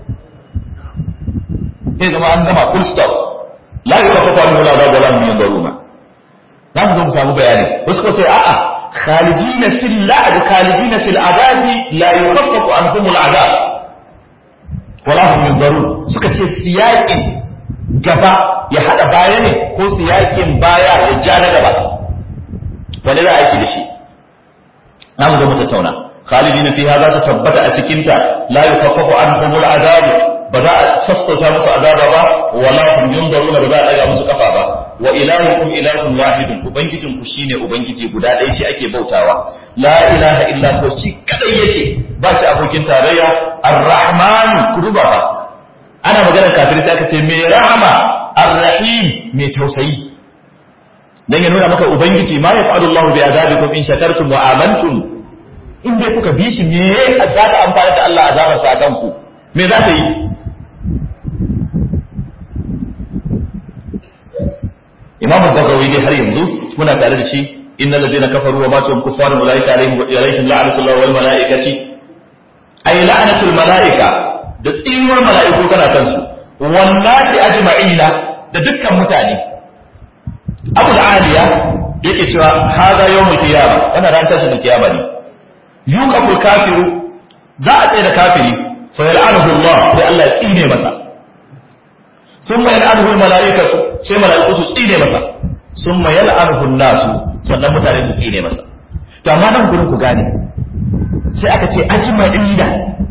إذا ما عندما فول ستوب لا يخفف عنه العذاب ولا هم ينظرون za mu zo mu samu bayani wasu ko sai a'a khalidina fil la'd khalidina fil adab la yukhaffafu anhum al adab wala hum yunzarun suka ce siyaqin gaba ya hada baya ne ko siyakin baya ya ja na gaba wani za a yi da shi na mu zo mu tattauna khalidina fiha za su tabbata a cikin ta la yukaffafu anhum al'adab ba za a sassauta musu azaba ba wala hum yunzaruna ba za a daga musu kafa ba wa ilahukum ilahun wahidun ubangijin ku shine ubangiji guda ɗaya shi ake bautawa la ilaha illa ko shi kadai yake ba shi abokin tarayya ar-rahman ku duba ba ana maganar kafiri sai aka ce mai rahama ar-rahim mai tausayi dan ya nuna maka ubangiji ma yaf'alu Allahu bi azabikum in shakartum wa amantum in dai kuka bi shi me za ta amfana da Allah azabar sa kan ku me za ta yi Imam Bagawi dai har yanzu muna tare da shi innal ladina kafaru wa matu kuffarun ulaika alaihim alaihim la'natullah wal malaikati ay la'natul malaika da tsinuwar malaiku tana kansu wannan ajma'ina da dukkan mutane Abu Aliya yake cewa hada yawmul qiyama wannan ran tashin kiyama ne yuqaful kafiru za a tsaye da kafiri fa yal'anuhu Allah sai Allah ya tsine masa thumma yal'anuhu al-mala'ikatu sai mala'iku su tsine masa thumma yal'anuhu an-nasu sannan mutane su tsine masa to amma nan gurin ku gane sai aka ce ajma'ina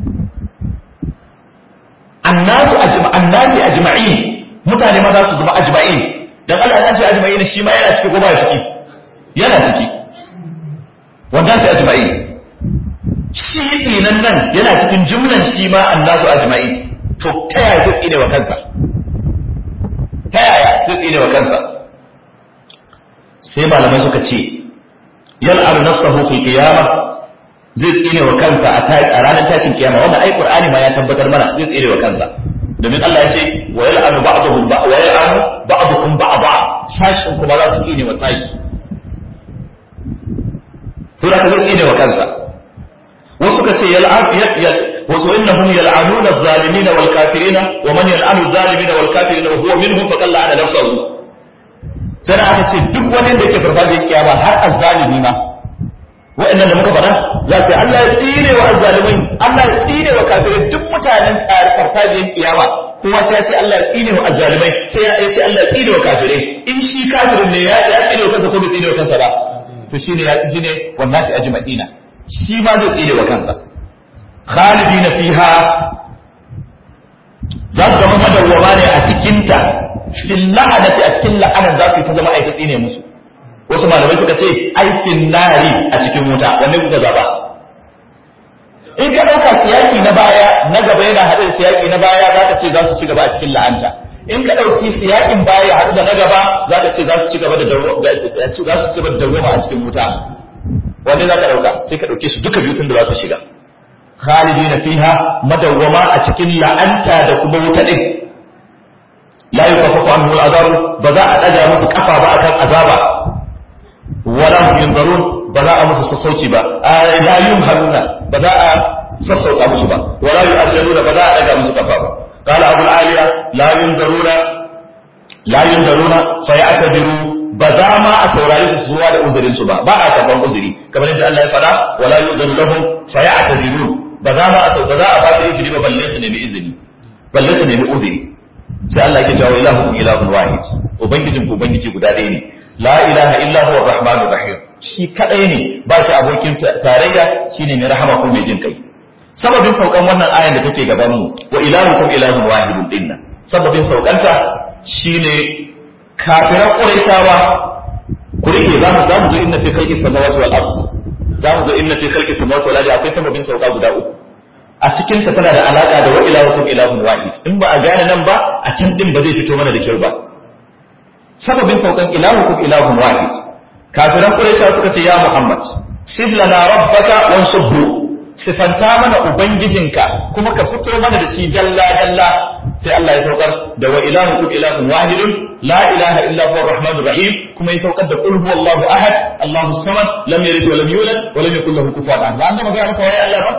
annasu ajma annasi ajma'in mutane ma za su zama ajma'in dan Allah ya ce ajma'in shi ma yana ciki ko ba ciki yana ciki wanda sai ajma'in shi dinan nan yana cikin jumlan shi ma annasu ajma'in to ta yaya zai tsine wa kansa ta yaya zai tsine wa kansa sai malamai suka ce yal'anu nafsahu fil qiyamah zai tsine wa kansa a ranar tashin kiyama wannan ai qur'ani ma ya tabbatar mana zai tsine wa kansa domin Allah ya ce wa yal'anu ba'dhum ba wa yal'anu ba'dukum ba'dha sashin kuma za su tsine wa sashi to da zai tsine wa kansa wasu ka ce yal'an wasu innahum yal'anuna adh-dhalimina wal kafirina wa man yal'anu adh-dhalimina wal kafirina wa huwa minhum faqad la'ana nafsahu sai aka ce duk wani da ke farfajiyar kiyama har azzalimi ma wa'annan da muka faɗa za su Allah ya tsire wa azzalimai Allah ya tsire wa kafirai duk mutanen farfajiyar kiyama kuma sai ya ce Allah ya tsire wa azzalimai sai ya ce Allah ya tsire wa kafirai in shi kafirin ne ya ya tsire wa kansa ko bai tsire wa kansa ba to shine ya ji ne wannan ta ajma'ina shi ma zai tsire wa kansa khalidina fiha za su zama madawwama ne a cikinta fil la'anati a cikin la'anan za su ta zama aika tsine musu wasu malamai suka ce aikin nari a cikin wuta wanne kuka zaba in ka ɗauka siyaki na baya na gaba yana haɗe da siyaki na baya za ka ce za su ci gaba a cikin la'anta in ka ɗauki siyakin baya haɗu da na gaba za ka ce za su ci gaba da za su ci gaba da dawwama a cikin wuta wanne za ka ɗauka sai ka ɗauke su duka biyu tun da za su shiga khalidina fiha madawwama a cikin la'anta da kuma wuta din la yukaffafu anhu al'azab ba za a daga musu kafa ba akan azaba wala hum yunzarun ba za a musu sassauci ba la yumhaluna ba za a sassauta musu ba wala yu'ajjaluna ba za a daga musu kafa ba qala abu al-aliya la yunzaruna la yunzaruna fa ya'tadiru ba za ma a saurari su zuwa da uzurin su ba ba a karban uzuri kamar yadda Allah ya faɗa wala yu'zanu lahum fa ya'tadirun ba za ma a ba za a ba su izini ba balle su nemi izini balle su nemi uzuri sai Allah yake cewa ilahu ilahun wahid ubangijin ku ubangiji guda ɗaya ne la ilaha illa huwa arrahmanur rahim shi kadai ne ba shi abokin tarayya shine mai rahama ko mai jin kai sababin saukan wannan ayan da take gaban mu wa ilahukum ilahun wahidun dinna sababin saukanta shine kafiran quraishawa ku rike za mu samu zo inna fi khalqis samawati wal ard za mu zo inna fi khalqis samawati wal ard akwai sababin sauka guda uku a cikin ta tana da alaka da wa ilahukum ilahun wahid in ba a gane nan ba a can din ba zai fito mana da kyau ba sababin saukan ilahukum ilahun wahid kafiran quraisha suka ce ya muhammad sib lana rabbaka wansubhu sifanta mana ubangijinka kuma ka fito mana da shi dalla dalla sai Allah ya saukar da wa ilahukum ilahun wahidun la ilaha illa huwa arrahmanur rahim kuma ya saukar da qul huwallahu ahad allahu samad lam yalid wa lam yulad wa lam yakul lahu kufuwan ahad ba an gama ga maka wai Allah ba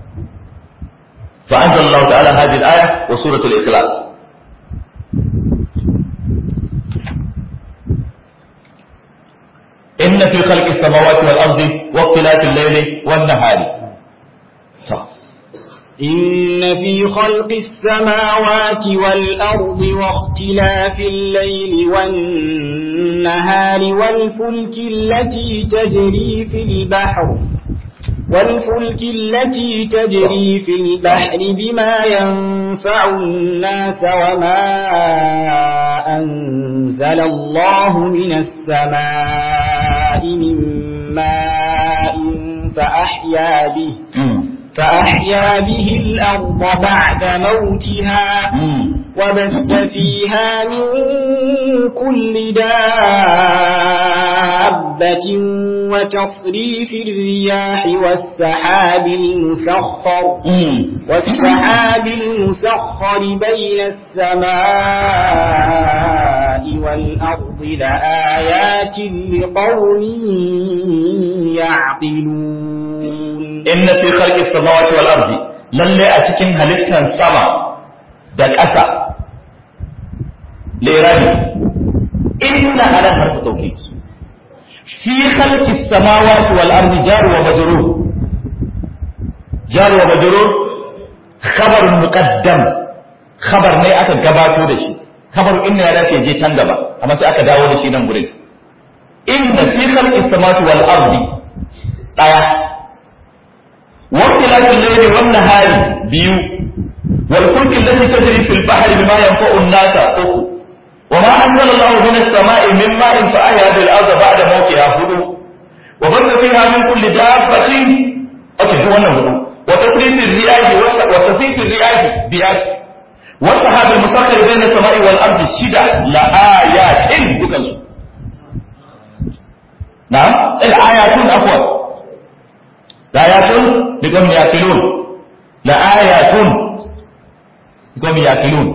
فأنزل الله تعالى هذه الآية وسورة الإخلاص إن في خلق السماوات والأرض واختلاف الليل والنهار إن في خلق السماوات والأرض واختلاف الليل والنهار والفلك التي تجري في البحر والفلك التي تجري في البحر بما ينفع الناس وما أنزل أنزل الله من السماء من ماء فأحيا به فأحيا به الأرض بعد موتها وبث فيها من كل دابة وتصريف الرياح والسحاب المسخر والسحاب المسخر بين السماء والأرض لآيات لقوم يعقلون إن في خلق السماوات والأرض lalle a cikin halittar sama da ƙasa lirani inna ala harfi tauki fi khalqi samawati wal ardi jar wa majrur jar wa majrur khabar muqaddam khabar ne aka gabato da shi khabar inna ya dace je can gaba amma sai aka dawo da shi nan gurin inna fi khalqi samawati wal ardi daya واختلاف الليل والنهار بيو والفلك التي تجري في البحر بما ينفع الناس أخو وما أنزل الله من السماء من ماء فأحيا بالأرض بعد موتها هدو وبث فيها من كل دابة أوكي هو هدو وتصريف الرياح وتصريف الرياح بيات والسحاب المسخر بين السماء والأرض شدة لآيات بكنسو نعم الآيات أقوى لآيات لقوم يأكلون لآيات لقوم يأكلون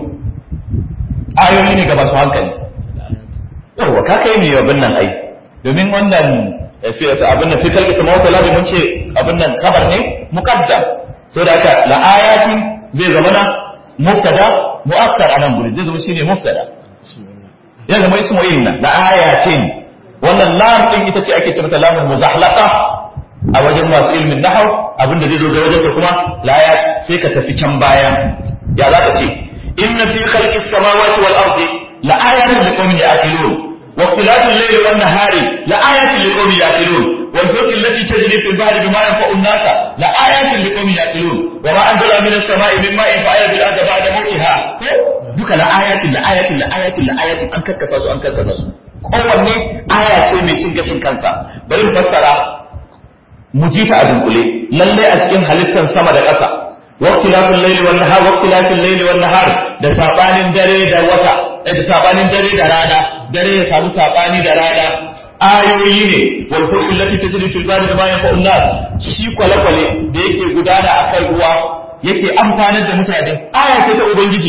ayoyi ne ga masu hankali yawwa ka kai ne abin nan ai domin wannan abin nan fitar isa mawasa labi mun ce abin nan kabar ne muqaddam so da haka la ayatin zai zama na muftada mu'akkar anan guri zai zama shine muftada ya zama ismu inna la ayatin wannan lam din ita ce ake ce mata lamul muzahlaqa a wajen masu ilmin nahau abinda zai zo ga wajen kuma la sai ka tafi can baya ya za ka ce إن في خلق السماوات والأرض لآيات لقوم يعقلون واختلاف الليل والنهار لآيات لقوم يعقلون والفلك التي تجري في البحر بما ينفع الناس لآيات لقوم يعقلون وما أنزل من السماء من ماء فأحيا بالأرض بعد موتها duka la ayatin la ayatin la ayatin la ayatin an karkasa su an karkasa su kowanne aya ce mai cin gashin kansa bari mu fassara mu ji ta a dunkule lalle a cikin halittar sama da ƙasa waqtilafil layli wan nahar waqtilafil layli wan nahar da sabanin dare da wata da sabanin dare da rana dare ya samu sabani da rana ayoyi ne wal fulku allati tajri fil bahri bima yanfa'u nas shi kwale-kwale da yake gudana akan ruwa yake amfanar da mutane aya ce ta ubangiji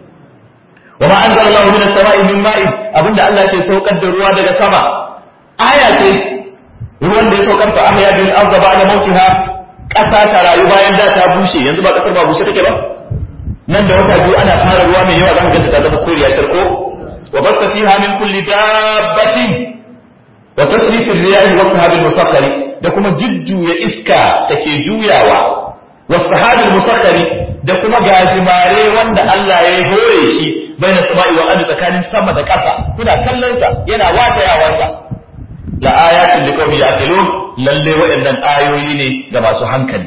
wa ma anzala Allahu minas sama'i min ma'in abinda Allah ke saukar da ruwa daga sama aya ce ruwan da ya saukar fa ahya bil ardi ba'da mautiha ƙasa ta rayu bayan da ta bushe yanzu ba ƙasar ba bushe take ba nan da wata biyu ana fara ruwa mai yawa zan ganta ta zama koriya sharko wa basta fiha min kulli dabbatin wa tasrifir riyahi wa sahabil musakkari da kuma jujjuya iska take juyawa wa sahabil musakkari da kuma gajimare wanda Allah ya hore shi baina sama'i wa ardi tsakanin sama da ƙasa kuna kallon sa yana watayawansa la ayatin liqawmin ya'qilun lalle waɗannan ayoyi ne ga masu hankali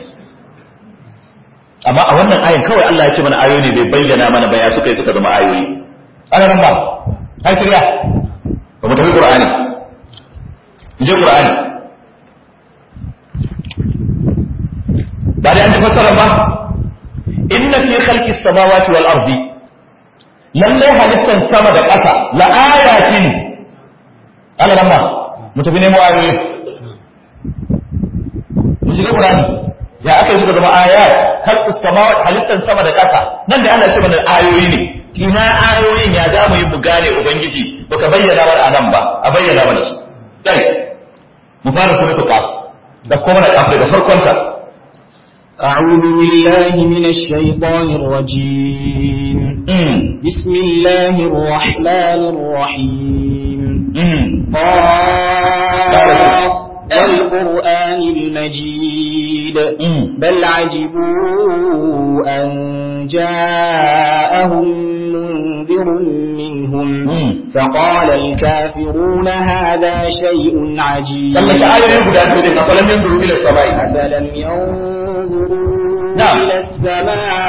amma a wannan ayin kawai Allah ya ce mana ayoyi ne bai bayyana mana baya suka yi suka zama ayoyi ana nan ba ai sirya ba mu tafi qur'ani mu je qur'ani ba da an ji fassara ba inna fi khalqi samawati wal ardi lalle halittan sama da ƙasa la ayatin ana nan ba mu tafi nemo ayoyi mu shiga Qur'ani ya aka yi suka zama ayat khalqu samawati halittan sama da ƙasa nan da Allah ya ce mana ayoyi ne ina ayoyin ya za mu yi mu gane ubangiji baka bayyana mana anan ba a bayyana mana su dai mu fara suratul qaf da kuma da kafir da farkon ta أعوذ بالله من الشيطان الرجيم بسم الله الرحمن الرحيم قاف والقرآن المجيد بل عجبوا أن جاءهم منذر منهم فقال الكافرون هذا شيء عجيب أفلم ينظروا إلى السماء أفلم ينظروا نعم. إلى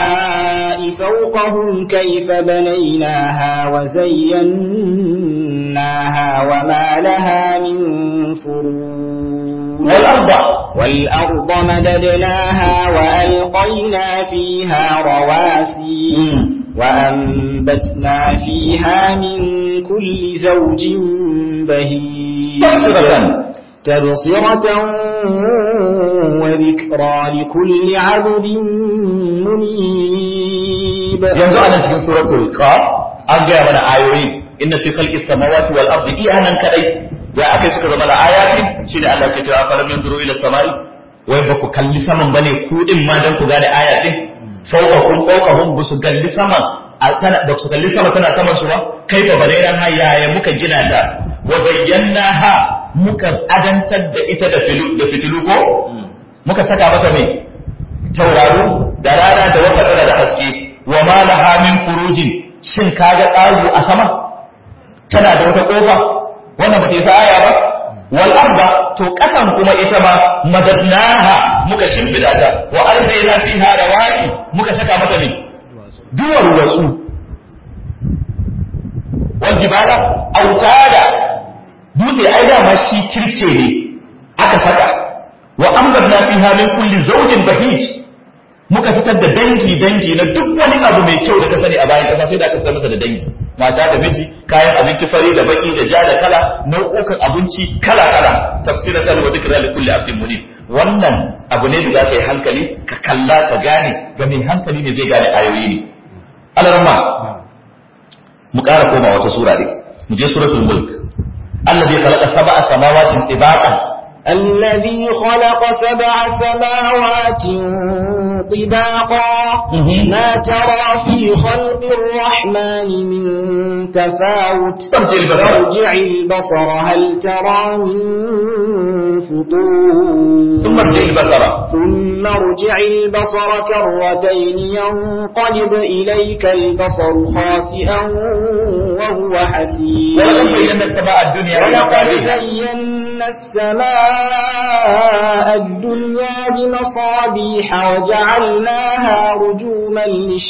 السماء فوقهم كيف بنيناها مددناها وما لها من فروج والأرض والأرض مددناها وألقينا فيها رواسي وأنبتنا فيها من كل زوج بهيج تبصرة تبصرة وذكرى لكل عبد منيب yanzu anan cikin suratul qaf an gaya mana ayoyi inna fi khalqis samawati wal ardi iyanan kadai ya akai suka zama ayatin shine Allah ke cewa falam yanzuru ila samai wai ba ku kalli saman bane ku din ma dan ku gane ayatin fawqakum fawqahum busu kalli saman a tana da su kalli sama tana saman su ba kai ba bare ran hayaya muka gina ta wa zayyanaha muka adantar da ita da filu da fitilu ko muka saka mata mai tauraro da rana da wata da haske wa ma laha min furujin shin kaga tsaru a sama tana da wata kofa wannan ba ta yi aya ba wal arda to kasan kuma ita ma madadnaha muka shimfida ta wa arzayna fiha rawaki muka saka mata ne duwar wasu wal jibala autada dutse ai da ma shi kirce ne aka saka wa amdadna fiha min kulli zawjin bahij muka fitar da dangi dangi na duk wani abu mai kyau da ka sani a bayan kasa sai da aka fitar masa da dangi mata da miji kayan abinci fari da baki da ja da kala nau'ukan abinci kala kala tafsiratan wa dhikra li kulli abdin munib wannan abu ne da za ka yi hankali ka kalla ka gane ga mai hankali ne zai gane ayoyi ne alarma mu ƙara koma wata sura ne mu je suratul mulk alladhi khalaqa sab'a samawatin tibaqan الذي خلق سبع سماوات طباقا مهم. ما ترى في خلق الرحمن من تفاوت ارجع البصر. ارجع البصر هل ترى من فطور ثم ارجع البصر ثم ارجع البصر كرتين ينقلب إليك البصر خاسئا وهو حسير ولقد زينا السماء الدنيا ولقد بمصابيح زينا السماء الدنيا بمصابيح وجعلناها رجوما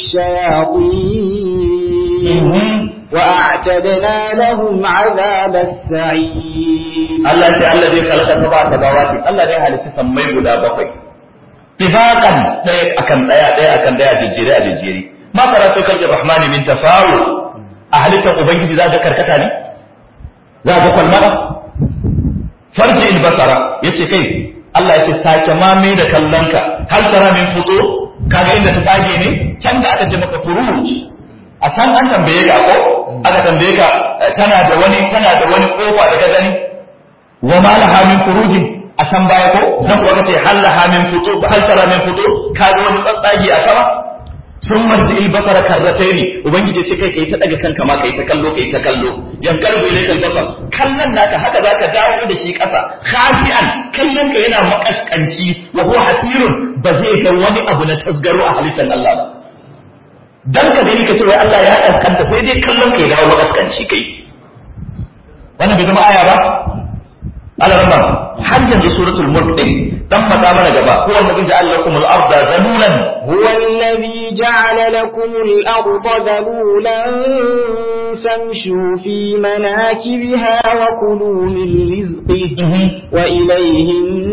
للشياطين مهم. وأعتدنا لهم عذاب السعير Allah ce Allah zai khalaqa sab'a samawati Allah zai halitta sammai guda bakwai tifaqan daya akan daya daya akan daya jejjere a jejjere ma karatu kalbi rahmani min tafawut a halittar ubangiji za ga karkata ne za ga kwalmada farji albasara yace kai Allah ya ce sake mame da kallonka hal tara min futo kaga inda ta tage ne can da aka ce maka furuj a can an tambaye ka ko aka tambaye ka eh, tana da wani tana da wani kofa da ka gani wa ma laha min furujin a can baya ko nan kuwa kace hal laha min futu hal tara min futu ka ga wani tsatsagi a sama sun marji il basara karrataini ubangiji ce kai kai ta daga kanka ma kai ta kallo kai ta kallo yan kalbu ilai kal basar kallon naka haka zaka dawo da shi kasa khafi'an kallon ka yana makaskanci wa huwa hasirun ba zai ga wani abu na tasgaro a halittar Allah ba dan ka gani ka ce wai Allah ya kaskanta sai dai kallon ka ya dawo makaskanci kai wannan bai zama aya ba alarma har yanzu suratul mulk din dan mata mana gaba huwa alladhi ja'ala lakum al-ardha zalulan هو الذي جعل لكم الأرض ذلولا فامشوا في مناكبها وكلوا من رزقه وإليه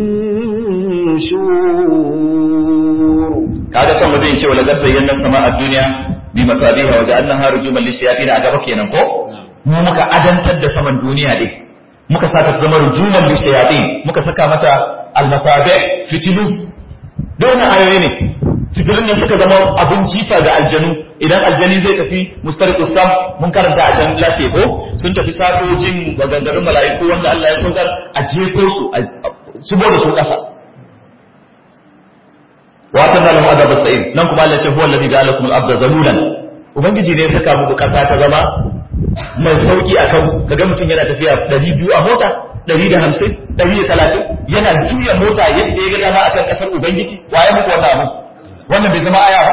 النشور kaga can wajen cewa lagar zayyana sama a duniya bi masabiha wa ja'alnaha rujuman lishayatin a gaba kenan ko mu muka adantar da saman duniya din muka saka ta zama rujuman lishayatin muka saka mata almasabi fitilu don ayoyi ne fitilun nan suka zama abin jifa ga aljanu idan aljani zai tafi mustariqus sam mun karanta a can lafiya ko sun tafi safojin maganganun mala'iku wanda Allah ya saukar a jefo su a shigo da su kasa watan da lahum adab as-sa'ir nan kuma Allah ya ce huwa alladhi ja'ala lakum al-ardha zalulan ubangiji ne ya saka muku kasa ta zama mai sauki akan kaga mutum yana tafiya 200 a mota 150 130 yana juya mota yadda ya ga dama akan kasar ubangiji waye muku wannan abu wannan bai zama aya ba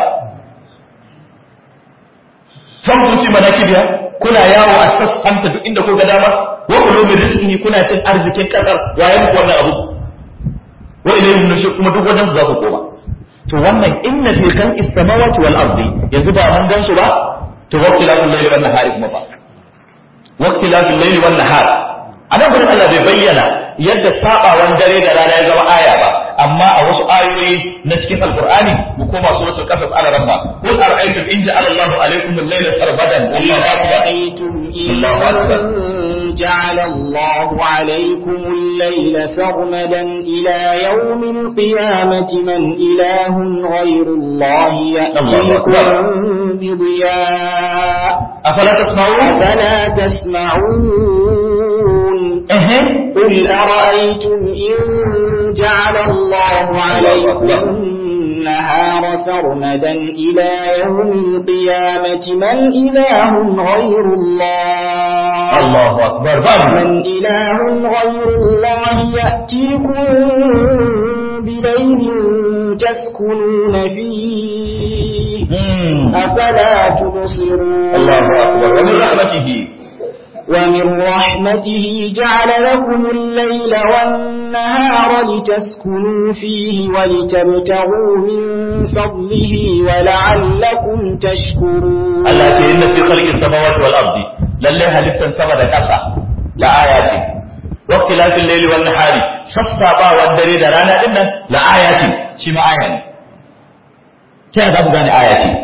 fanfuki manakibiya kuna yawo a sassanta duk inda ko ga dama wa kullu min rizqihi kuna cin arzikin kasar waye muku wannan abu wa ilayhi nushur kuma duk wajen su za ku koma to wannan inna fi khalqis samawati wal ardi yanzu ba mun gan su ba to waqti la kullu layli wan nahari kuma fa waqti waqtilafil layli wan nahar anan gurin Allah bai bayyana yadda sabawan dare da rana ya zama aya ba amma a wasu ayoyi na cikin alqur'ani mu koma suratul qasas ala rabba qul ara'aytum in ja'ala Allahu alaykum al-layla sarbadan Allahu akbar أرأيتم إن الله أكبر. جعل الله عليكم الليل سرمدا إلى يوم القيامة من إله غير الله يأتيكم بضياء afala tasma'un أفلا تسمعون ehem قل أرأيتم إن جعل الله عليكم النهار سرمدا إلى يوم القيامة من إله غير الله Allahu akbar babu من إله غير الله يأتيكم بليل تسكنون فيه Hmm. أفلا تبصرون Allahu akbar wa min rahmatihi ومن رحمته جعل لكم الليل والنهار لتسكنوا فيه ولتبتغوا من فضله ولعلكم تشكرون Allah ce inna fi khalqis samawati wal ardi lalle halittan sama da ƙasa la aya ce waqtilafil layli wan nahari sassabawan dare da rana din nan la aya ce shi ma aya ne ta yaya za ku gane aya ce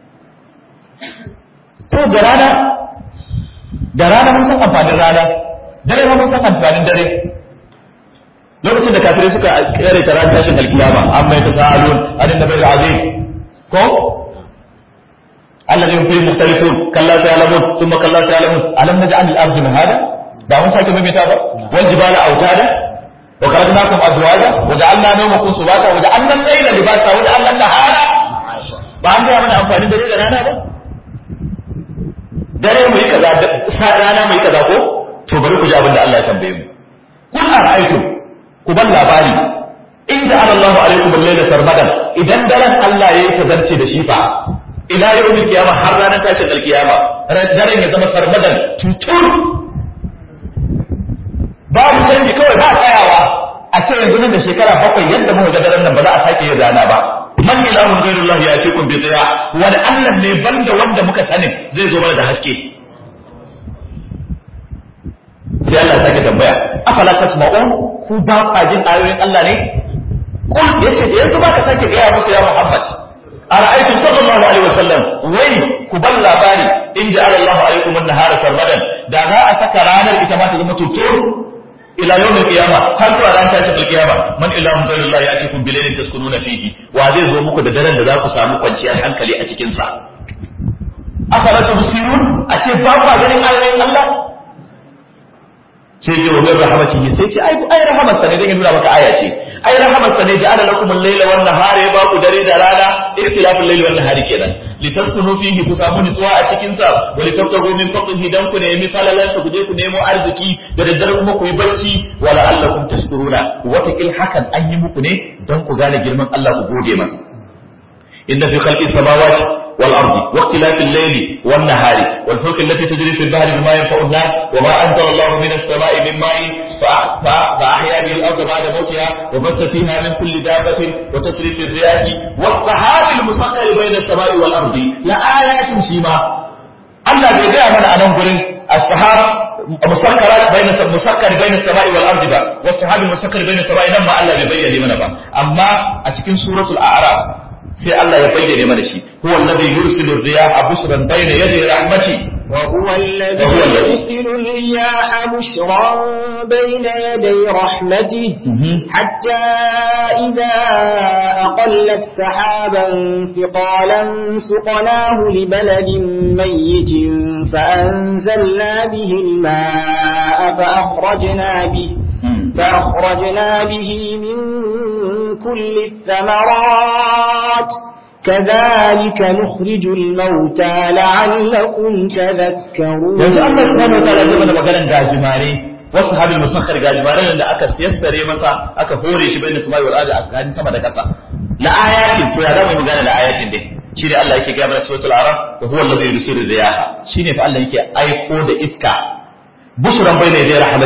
to da rana da rana mun san amfanin rana dare ma mun san amfanin dare lokacin da kafirai suka kare ta ran tashin alkiyama amma ya tasaalun adin da bai azim ko الذين فيه مختلفون كلا سيعلمون ثم كلا سيعلمون ألم نجعل الأرض مهادا da mun sake maimaita ba wal jibala autada wa khalaqnakum azwaja wa ja'alna nawmakum subata wa ja'alna al-layla libasa wa ja'alna an-nahara ba an ga mana amfani dare da rana ba dare mu yi kaza sa rana mu yi kaza ko to bari ku ji abin da Allah ya tambaye mu kun ara'aytu ku ban labari in ja'ala Allahu alaykum al-layla sarmadan idan daren Allah yayi tazarce da shi fa ila yawmin kiyama har ranar tashin alkiyama daren ya zama sarmadan tutur babu canji kawai ba tsayawa a ce yanzu nan da shekara bakwai yadda muka ga daren nan ba za a sake yin rana ba man ilahun ghairullah ya ce kun bi tsaya wani Allah ne banda wanda muka sani zai zo mana da haske sai Allah ya sake tambaya afala tasma'un ku ba kwa jin ayoyin Allah ne kul yace da yanzu ba ka sake gaya musu ya Muhammad ara'aytum sallallahu alaihi wasallam wai ku ban labari in ja'ala Allahu alaikum an-nahara sarmadan da za a saka ranar ita ma ta zama tutur ila yawmin qiyama har zuwa ran tashin alqiyama man ilahun ghayrullahi ya'tikum bilailin taskununa fihi wa zai zo muku da daren da za ku samu kwanciyar hankali a cikin sa afala tubsirun a ce ba ku ganin ayoyin Allah sai ya wajen rahamatihi sai ce ai ai rahamarsa ne dan ya nuna maka aya ce ai rahamarsa ne ja'ala lakum al-layla wan nahara ya ba ku dare da rana ikhtilaful layli wan nahari kenan litaskunu fihi ku samu nutsuwa a cikin sa wa litabtagu min fadlihi dan ku nemi falalan sa ku je ku nemo arziki da daddare kuma ku yi bacci wa la'allakum tashkuruna watakil hakan an yi muku ne dan ku gane girman Allah ku gode masa inna fi khalqis samawati والأرض واختلاف الليل والنهار والفلك التي تجري في البحر بما ينفع الناس وما أنزل الله من السماء من ماء فأحيا به الأرض بعد موتها وبث فيها من كل دابة وتصريف الرياح والسحاب المسخر بين السماء والأرض لآيات شيما الله بيجي من أنا نقول السحاب مسكرات بين مسكر بين السماء والأرض با والسحاب المسكر بين السماء لما الله بيبين لمن با أما أتكين سورة الأعراف sai Allah ya bayyane mana shi huwa alladhi yursilu ar-riyaha bushran bayna yaday rahmati وهو الذي يرسل الرياح بشرا بين يدي رحمته حتى إذا أقلت سحابا ثقالا سقناه لبلد ميت فأنزلنا به الماء فأخرجنا به فأخرجنا به من كل الثمرات كذلك نخرج الموتى لعلكم تذكرون yanzu Allah subhanahu wa ta'ala zai mana maganar gajimare wasu habil musakhar gajimare da aka siyassare masa aka hore shi bayin sama'i wal ardi aka sama da kasa la ayatin to ya zama magana da ayatin dai shine Allah yake gaya mana suratul araf wa huwa alladhi yursilu riyaha shine fa Allah yake aiko da iska bushran bayna yaday rahmati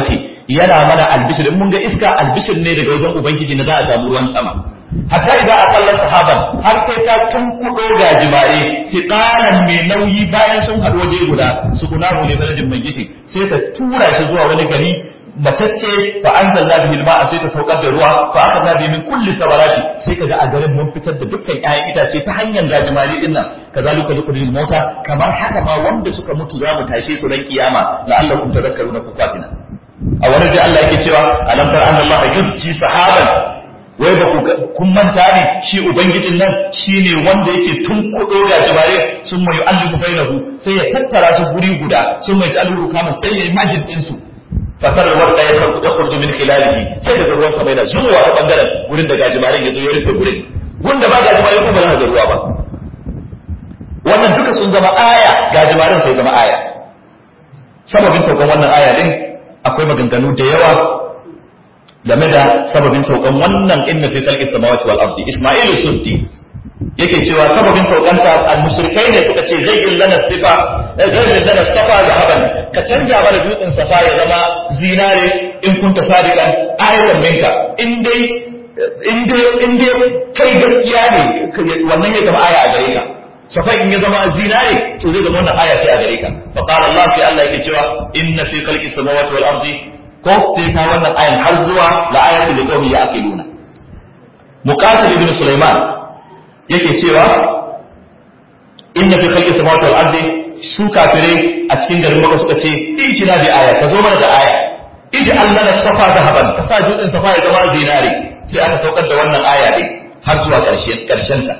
yana mana albishir in mun ga iska albishir ne daga wajen ubangiji na za a samu ruwan sama hatta idan a kallon sahaban har sai ta tunkuɗo gajimare siqalan mai nauyi bayan sun haɗu waje guda su kunahu ne baladin mai gifi sai ta tura shi zuwa wani gari matacce fa anzalna bihi al-ma'a sai ta saukar da ruwa fa akhadna bihi min kulli thamarati sai kaga a garin mun fitar da dukkan ƴaƴan itace ta hanyar gajimare din nan kazalika nukhrijul mauta kamar haka ma wanda suka mutu za mu tashe su ran kiyama la'allakum tadhakkaruna ku fatina a wani da Allah yake cewa alam tar anna Allah yusji sahaban wai ba ku kun manta ne shi ubangijin nan shine wanda yake tunkudo gajimare sun mai allimu bainahu sai ya tattara su guri guda sun mai ta'allu kama sai ya majid din su fatar wanda ya karbu da kurju min khilalihi sai daga ruwan sama yana zuwa ta bangaren gurin da gajimarin ya zo ya rufe gurin wanda ba gajimarin ko ba za ga ruwa ba wannan duka sun zama aya gajimarin sai zama aya sababin saukan wannan aya din akwai maganganu da yawa game da sababin saukan wannan inna fi khalqis samawati wal ardi isma'ilu suddi yake cewa sababin saukanta al-mushrikai ne suka ce zai lana sifa zai lana safa da haban ka canja mana dutsen safa ya zama zinare in kunta sadiqan ayatan minka in dai in dai in dai kai gaskiya ne wannan ya zama aya a gare ka safa in ya zama zinare to zai zama wannan aya ce a gare ka fa qala Allah sai Allah yake cewa inna fi khalqis samawati wal ardi ko sai ka wannan ayan har zuwa la ayatul liqawmi ya'qiluna muqatil ibn sulaiman yake cewa inna fi khalqis samawati wal ardi su kafire a cikin garin Makka suka ce in kina bi aya ka zo mana da aya iji Allah na safa zahaban ka sa dutsen safa ya zama dinari sai aka saukar da wannan aya din har zuwa ƙarshen ƙarshen ta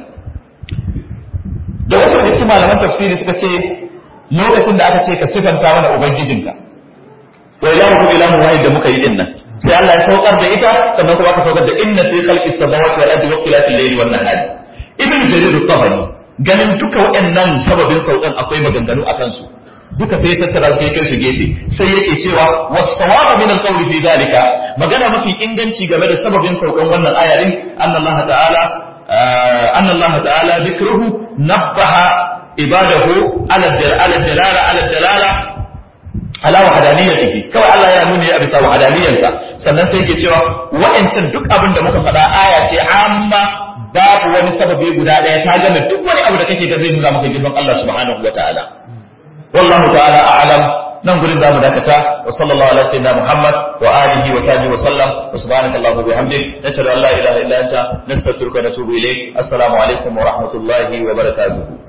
da wasu da cikin malaman tafsiri suka ce lokacin da aka ce ka sifanta mana ubangijinka wa ilahukum ilahu wahid da muka yi din nan sai Allah ya saukar da ita sannan kuma aka saukar da inna fi khalqis samawati wal ardi wa ikhtilafil layli wan nahari ibn jarir at-tabari ganin duka waɗannan sababin saukan akwai maganganu akan su duka sai ya tattara su ya kai su gefe sai yake cewa was-sawabu min al-qawli fi dhalika magana mafi inganci game da sababin saukan wannan ayarin annallaha ta'ala annallaha ta'ala dhikruhu nabbaha ibadahu ala ala dalala ala dalala ala wahdaniyatihi kawai Allah ya nuni a bisa wahdaniyansa sannan sai yake cewa wa'ancin duk abin da muka faɗa aya ce amma babu wani sababi guda ɗaya ta gane duk wani abu da kake ga zai nuna maka girman Allah subhanahu wa ta'ala wallahu ta'ala a'lam nan gurin zamu dakata wa sallallahu ala sayyidina Muhammad wa alihi wa sahbihi wa sallam wa subhanaka allahumma wa bihamdik nashhadu an la ilaha illa anta nastaghfiruka wa natubu ilayk assalamu alaikum wa rahmatullahi wa barakatuh